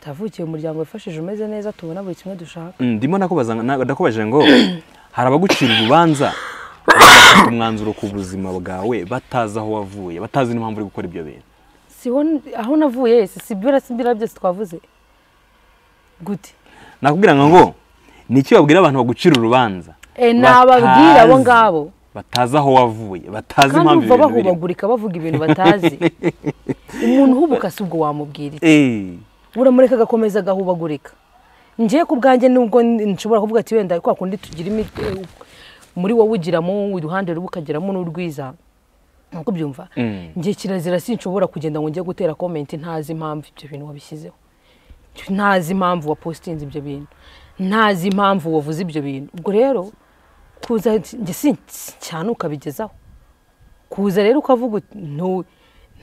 ndavukiye mu muryango wifashije umeze neza tubona buri kimwe dushaka Mm, ndimo nakubaza na- ndakubajije ngo hari abagucira urubanza bagafata umwanzuro ku buzima bwawe batazi aho wavuye batazi n'impamvu uri gukora ibyo bintu siho aho navuye si si bira si bira byose twavuze gute nakubwira ngo ngo ni iki wabwira abantu bagucira urubanza Eh, nababwira abo Batazi- ngabo. batazi aho wavuye batazi kandi umva impamvu ibintu birimo bahubagurika bavuga ibintu batazi umuntu uhubuka si ubwo wamubwira iki Eh, uramureka agakomeza agahubagurika ngiye ku bwanjye nubwo nshobora kuvuga ati wenda kwa kundi tugira imiti muri wowe ugiramo uruhande rumwe ukagiramo n'urwiza nkuko ubyumva Mm. ngiye kirazira sinshobora kugenda ngo njye gutera komenti ntazi impamvu ibyo bintu wabishyizeho ntazi impamvu wapositinze ibyo bintu ntazi impamvu wavuze ibyo bintu ubwo rero kuza njye sin- cyane ukabigezaho kuza rero ukavuga uti, "Ntu-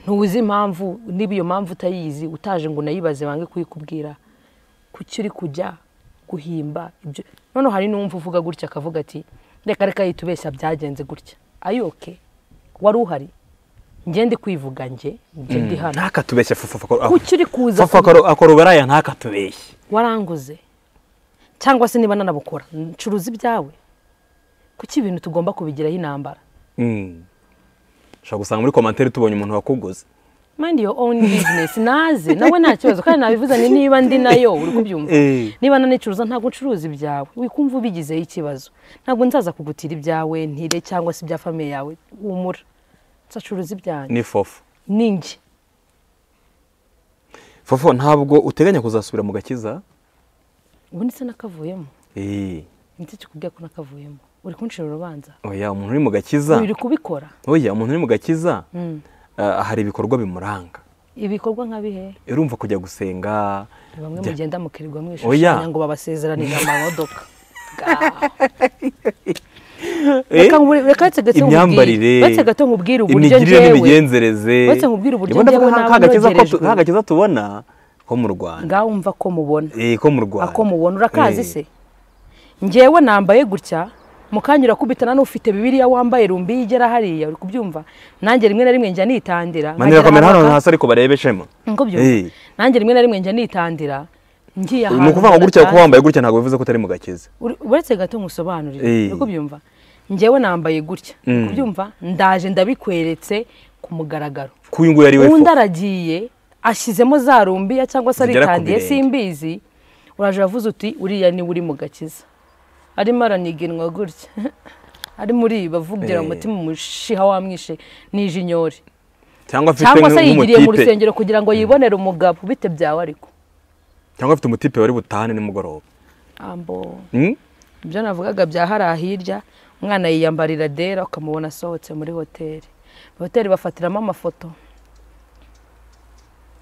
ntuzi impamvu niba iyo mpamvu utayizi utaje ngo unayibaze bange kuyikubwira kuki uri kujya guhimba ibyo noneho hari n'uwumva uvuga gutya akavuga ati reka reka yitubeshya byagenze gutya ayoke wari uhari njye ndi kwivuga njye njye ndi hano ntakatubeshye fufa kuki uri kuza fufa ku- akora uburaya ntakatubeshye waranguze cyangwa se niba nanabukora ncuruza ibyawe kuki ibintu tugomba kubigiraho intambara Mm. ushobora gusanga muri komantere tubonye umuntu wakuguze mind your own business naze nawe nta kibazo kandi nabivuze niba ndi nayo uri kubyumva Eh. niba nanicuruza ntabwo ncuruza ibyawe wikumva ubigizeho ikibazo ntabwo nzaza kugutira ibyawe ntire cyangwa se ibya famiye yawe humura nzacuruza ibyanjye ni fofo ninjye fofo ntabwo uteganya kuzasubira mu gakiza ubu ndetse nakavuyemo Eh, ndetse kikubwira ko nakavuyemo uri kuncira urubanza oya umuntu uri mu gakiza uri kubikora oya umuntu uri mu gakiza Mm. ah, hari ibikorwa bimuranga ibikorwa nka bihe urumva kujya gusenga bamwe Jya- mugenda mukirirwa Oya. mwishushanya ngo babasezeranire amamodoka reka nkubwire- reka uretse gato nkubwire- imyambarire uretse gato nkubwire uburyo imigirire njyewe n'imigenzereze uretse nkubwire uburyo Ni bo ndavuga njyewe nka- nawe ka gakiza ko tu- nogerejwe. ka gakiza tubona ko mu rwanda ngaho umva ko mubona Eh, ko mu rwanda ako mubona urakazi Eh, se njyewe nambaye gutya mukanya urakubitana n'ufite bibiriya wambaye rumbi igera hariya uri kubyumva nanjye rimwe na rimwe njya nitandira manira nkagera kamera hano ahantu hasi ariko barebeshemo haka- ngo byumva. Eh. nanjye rimwe na rimwe njya nitandira ngiye ahantu ni ukuvuga ngo gutya hadasanzwe. kuba wambaye gutya ntabwo bivuze ko utari mu gakiza Uri- uretse gato nkusobanurire Eh. uko byumva njyewe nambaye gutya Mm. kubyumva ndaje ndabikweretse ku mugaragaro ko uyu nguyu ari we undi fo aragiye ashyizemo za rumbiya cyangwa se Zigera ku aritandiye birenge. simbizi uraje uravuze uti uriya niwe uri mu gakiza arimo araniganwa gutya arimo uriba avugira Eh. umutima umushiha wamwishe n'ijinyori cyangwa afite cyangwa se yigiriye mu nk'umutipe rusengero kugira ngo yibonere umugabo bite byawe ariko cyangwa afite umutipe wari butahane nimugoroba ambo Hmm? ibyo navugaga bya hariya hirya umwana yiyambarira dera ukamubona asohotse muri hoteli hoteli bafatiramo amafoto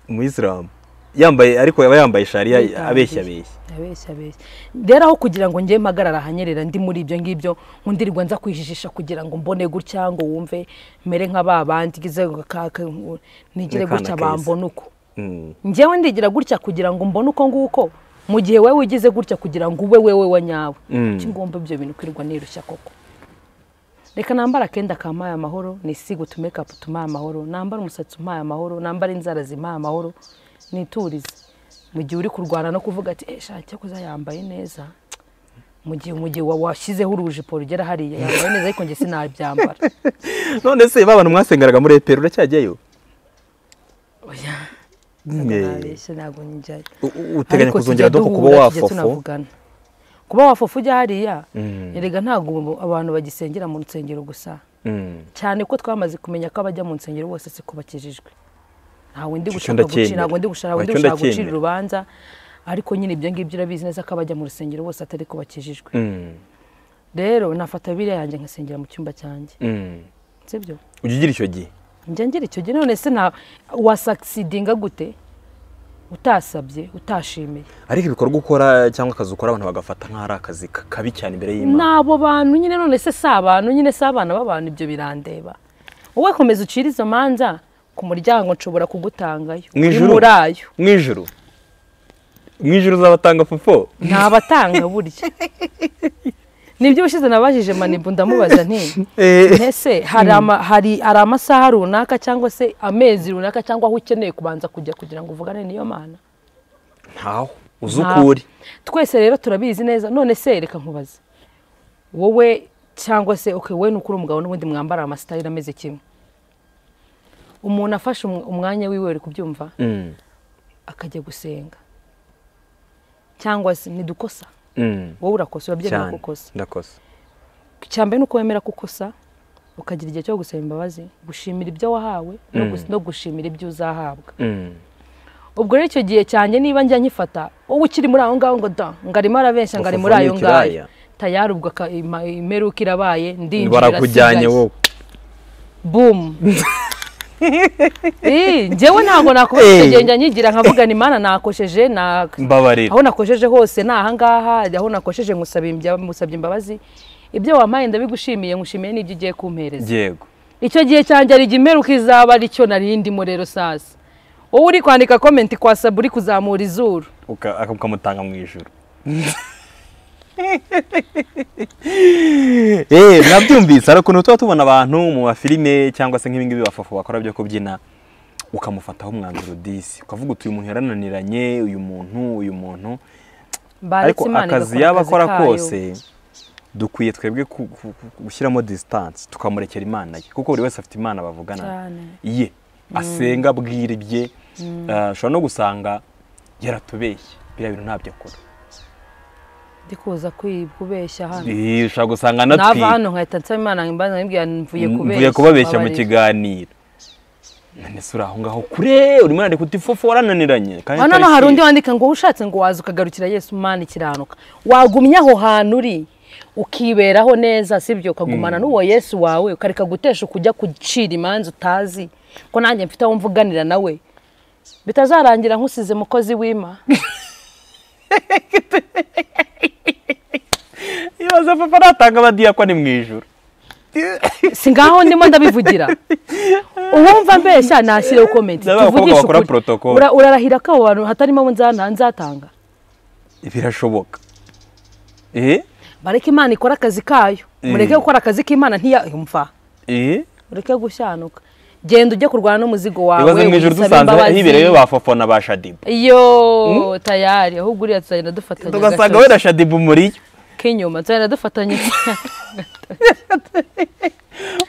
umuyisilamu yambaye ariko aba yambaye shariya abeshya abeshya abeshya abeshya rero aho kugira ngo njye mpagarara ahanyerera ndi muri ibyo ngibyo nkundirirwa nza kwijijisha kugira ngo mbone gutya ngo wumve mere nka ba bandi ngize kaka nigire Ni kana gutya keza. bambona uko Hmm. njyewe ndigira gutya kugira ngo mbone uko nguko mu gihe wowe wigize gutya kugira ngo ube wewe wa nyawe Mm. kuki ngomba ibyo bintu kwirirwa nirushya koko reka nambare akenda kamaye amahoro nisiga utumekapu tumaye amahoro nambare umusatsi umaye amahoro nambare inzara zimaye amahoro niturize mu gihe uri kurwana no kuvuga ati eh shaki cyakoze yambaye neza mu gihe mu gihe wa- washyizeho urujipo rugera hariya yambaye neza ariko njye sinabyambara none se ba bantu mwasengeraga muri eperi uracyajyayo oya Eh, nabeshye ntabwo njyayo u- u- uteganya Ariko kuzongera tujya doko kuba duhura, tujya wafofo tunavugana. kuba wafofu ujya hariya Mm. erega ntabwo abantu bagisengera mu nsengero gusa Hmm. cyane ko twamaze kumenya ko abajya mu nsengero bose siko bakijijwe ntawe ndi Icyo gushaka guci- ndacyemera. ntabwo ndi gushaka ntabwo ndi Icyo gushaka gucira ndacyemera. urubanza ariko nyine ibyo ngibyo urabizi neza ko abajya mu rusengero bose atari ko bakijijwe Hmm. rero nafata biriya yanjye nkasengera mu cyumba cyanjye Hmm. sibyo ujya ugira icyo gihe njya ngira icyo gihe none se nta wasakisidinga gute utasabye utashimiye ariko ibikorwa ukora cyangwa akazi ukora abantu bagafata nk'aho ari akazi ka- kabi cyane imbere y'imana ni abo bantu nyine none se si abantu nyine si abana b'abantu ibyo birandeba wowe komeza ucire izo manza ku muryango nshobora kugutangayo Mu uri ijuru? muri ayo mu ijoro mu ijoro uzabatanga fofo ntabatanga burya nibyo ushize nabajije manibu ndamubaza nti Eh. ese hari ama- hari hari amasaha runaka cyangwa se amezi runaka cyangwa aho ukeneye kubanza kujya kugira ngo uvugane n'iyo mana ntaho uzi uko uri twese rero turabizi neza none se reka nkubaze wowe cyangwa se okay, wowe n'ukuri umugabo n'ubundi mwambara amasitayiri ameze kimwe umuntu afashe um- umwanya wiwe uri kubyumva Hmm. akajya gusenga cyangwa se ntidukosa Hmm. wowe urakosa urabyemera cyane gukosa ndakosa cyambere ni uko wemera kukosa ukagira igihe cyo gusaba imbabazi gushimira ibyo wahawe no gus- no gushimira ibyo uzahabwa Hmm. ubwo rero icyo gihe cyanjye niba njya nkifata wowe ukiri muri aho ngaho ngo da ngo arimo arabeshya ngo ari muri Ufafa ayo n'ikiraya. ngayo tayari ubwo aka- ima- imeruka irabaye ndinjira barakujyanye wowe bumu njyewe ntabwo nakubeshya icyo Eh. gihe njya nyigira nkavuga ni mana nakosheje na- mbabarira aho nakosheje hose ni ahangaha aho nakosheje nkusaba imbya- musabye imbabazi ibyo wampaye ndabigushimiye ngushimiye n'ibyo ugiye kumpereza yego icyo gihe cyanjye ari imeruka izaba aricyo nari ndimo rero sasa wowe uri kwandika komenti kwa sabu uri kuzamura izuru uka- aka- ukamutanga mu ijoro Eh, nabyumvise hari ukuntu tuba tubona abantu mu mafilime cyangwa se nk'ibingibi bafafu bakora byo kubyina ukamufataho umwanzuro disi ukavuga uti uyu muntu yarananiranye uyu muntu uyu muntu ariko akazi yaba akora kose dukwiye twebwe ku- ku- ku- gushyiramo disitanse tukamurekera imana ye kuko buri wese afite imana bavugana Cyane. ye asenga abwira ibye Ah, ushobora no gusanga yaratubeshye biriya bintu ntabyo akora ndikuza kubeshya hano Eh, ushobora gusanga anatwi nava hano nkahita nsaba imana imbaza nkibwira mvuye kubeshya mvuye kubabeshya mu mbabarira. kiganiro none se uri aho ngaho kure urimo urandika uti fofo warananiranye kandi hano no tariki- hari undi wandika ngo ushatse ngo waza ukagarukira yesu mana ikiranuka wagumye aho hantu uri ukiberaho neza sibyo ukagumana n'uwo yesu wawe ukareka gutesha ukujya kucira imanza utazi ko nanjye mfite aho mvuganira nawe bitazarangira nkusize mukozi w'ima ibaze papa natanga abadiyakwa ni mu ijoro si ngaho ndimo ndabivugira uwumva mbeshya nashyire komenti Ndabona abakobwa tuvugishe bakora ukuri. protocol. Ura- urarahira ko abo bantu hatarimo abo nzana- nzatanga birashoboka eh bareke imana ikore akazi kayo mureke gukora akazi k'imana ntiyumva eh ureke gushyanuka genda ujye kurwana n'umuzigo wawe ibaze mu ijoro wisabe dusanze imbabazi. hibereyeyo ba fofo na ba shadibu iyo tayari ahubwo uriya tuzagenda dufatanya tugasanga gatoki wenda shadibu muriyo k'inyuma tuzagenda dufatanya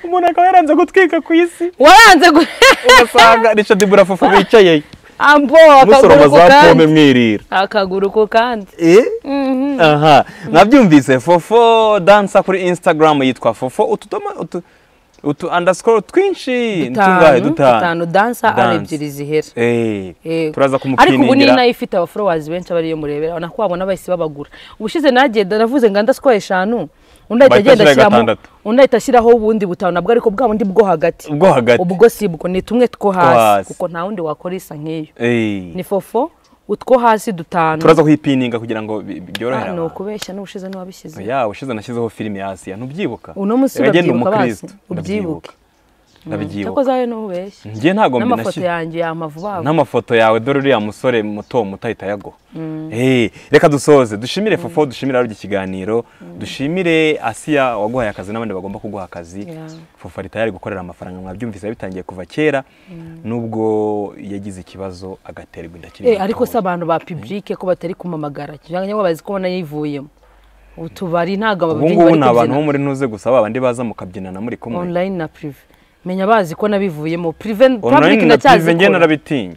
umuntu akaba yaranze gutwika ku isi waranze gu- ugasanga ni shadibu na fofo bicaye ambo akaguru musoroma ku za pome kandi mwirira akaguru ku kandi aha mwabyumvise fofo dansa kuri instagram yitwa fofo utudoma utu utu underscore twinshi tungahe dutanu dutanu dansa ari Dance. ebyiri zihera Eh, Yego. turaza ariko ubu ni kumupiningira nayo ifite abafollowers benshi aba ariyo murebera na ko wabona bahise babagura ubushize nagenda navuze ngo ndasikoye eshanu undi ahita Bahita agenda ashyira ashyiramo gatandatu. undi ahita ashyiraho ubundi butanu nabwo ariko bwa bundi bwo hagati ubwo hagati ubwo si bwo ni tumwe two hasi. hasi kuko nta wundi wakora isa nk'iyo Eh, ni fofo utwo hasi dutanu turaza kuyipininga kugira ngo bi- bi- byorohere Ah, ni abantu ukubeshya n'ubushize n'uwabishyize ya ushize nashyizeho filime ya asiya ntubyibuka uno munsi Rero njye ni urabyibuka bazi umukristo, ubyibuke ndabyibuka cyakoze zawe n'ubeshya njye ntabwo n'amafoto mbinashyira yanjye yamavuba n'amafoto yawe dore uriya musore muto muto ahita yago Eh, reka dusoze dushimire fofo dushimire ari ikiganiro dushimire asiya waguhaye akazi n'abandi bagomba kuguha akazi Yeah. fofo ari tayari gukorera amafaranga mwabyumvise bitangiye kuva kera nubwo yagize ikibazo agaterwa inda akiri Eh, muto. ariko se abantu ba public ko batari kumamagara cyangwa bazi ko nayivuyemo ubu tubari ntabwo ubu ababyinnyi ngubu bari ni abantu bo kubyina muri ntuze gusa ba bandi baza mukabyinana muri kumwe online na prive menya bazi ko nabivuyemo prive public online na ndacyazi prive njye narabitinye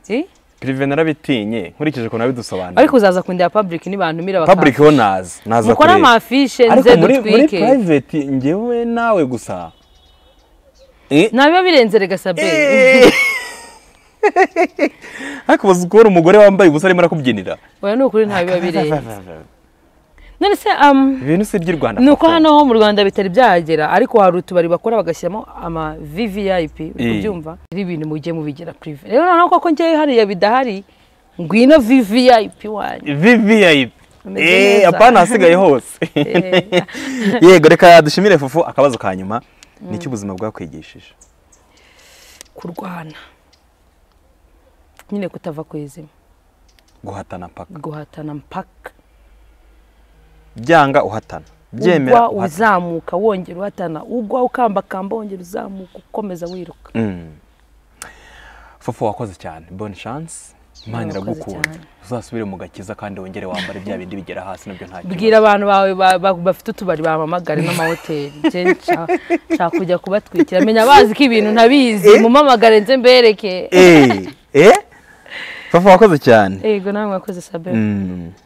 Eh? prive narabitinye nkurikije ukuntu ariko nabidusobanura uzaza kundeba public nibantumira baka public ho naza naza mukore kureba. amafishe ariko nze muri, muri dutwike private njyewe nawe gusa Eh, nabiba birenze rega sabe eh. ariko uzi kubona umugore wambaye ubusa arimo arakubyinira oya ni ukuri ntabiba birenze none se um, ibintu si iby'u rwanda ni uko papa. hano ho mu rwanda bitari byahagera ariko hari utubari bakora bagashyiramo ama vvip uri kubyumva ari ibintu mujye mubigira prive rero noneho koko njyewe hariya bidahari ngwino vvip wanyu vvip Ameze Eh, neza. apana hasigaye hose Eh, yego reka dushimire fufu akabazo ka nyuma ni iki ubuzima bwakwigishije kurwana nyine kutava ku izima guhatana paka guhatana mpaka byanga uhatana byemera ugwa uhatana uzamuka wongera uhatana ugwa ukambakamba wongera uzamuka ukomeza wiruka Mm. Fufu wakoze cyane bonne chance imana Wakoze iragukunda cyane. uzasubire mu gakiza kandi wongere wambare bya bindi bigera hasi nabyo nta kibazo bwira abantu bawe ba- ba- bafite utubari bamamagare n'amahoteli nje nshaka nshaka kujya kubatwikira menya bazi ko ibintu ntabizi mumamagare nze mbereke Eh, eh? Fafa wakoze cyane yego nawe mwakoze sabe Mm.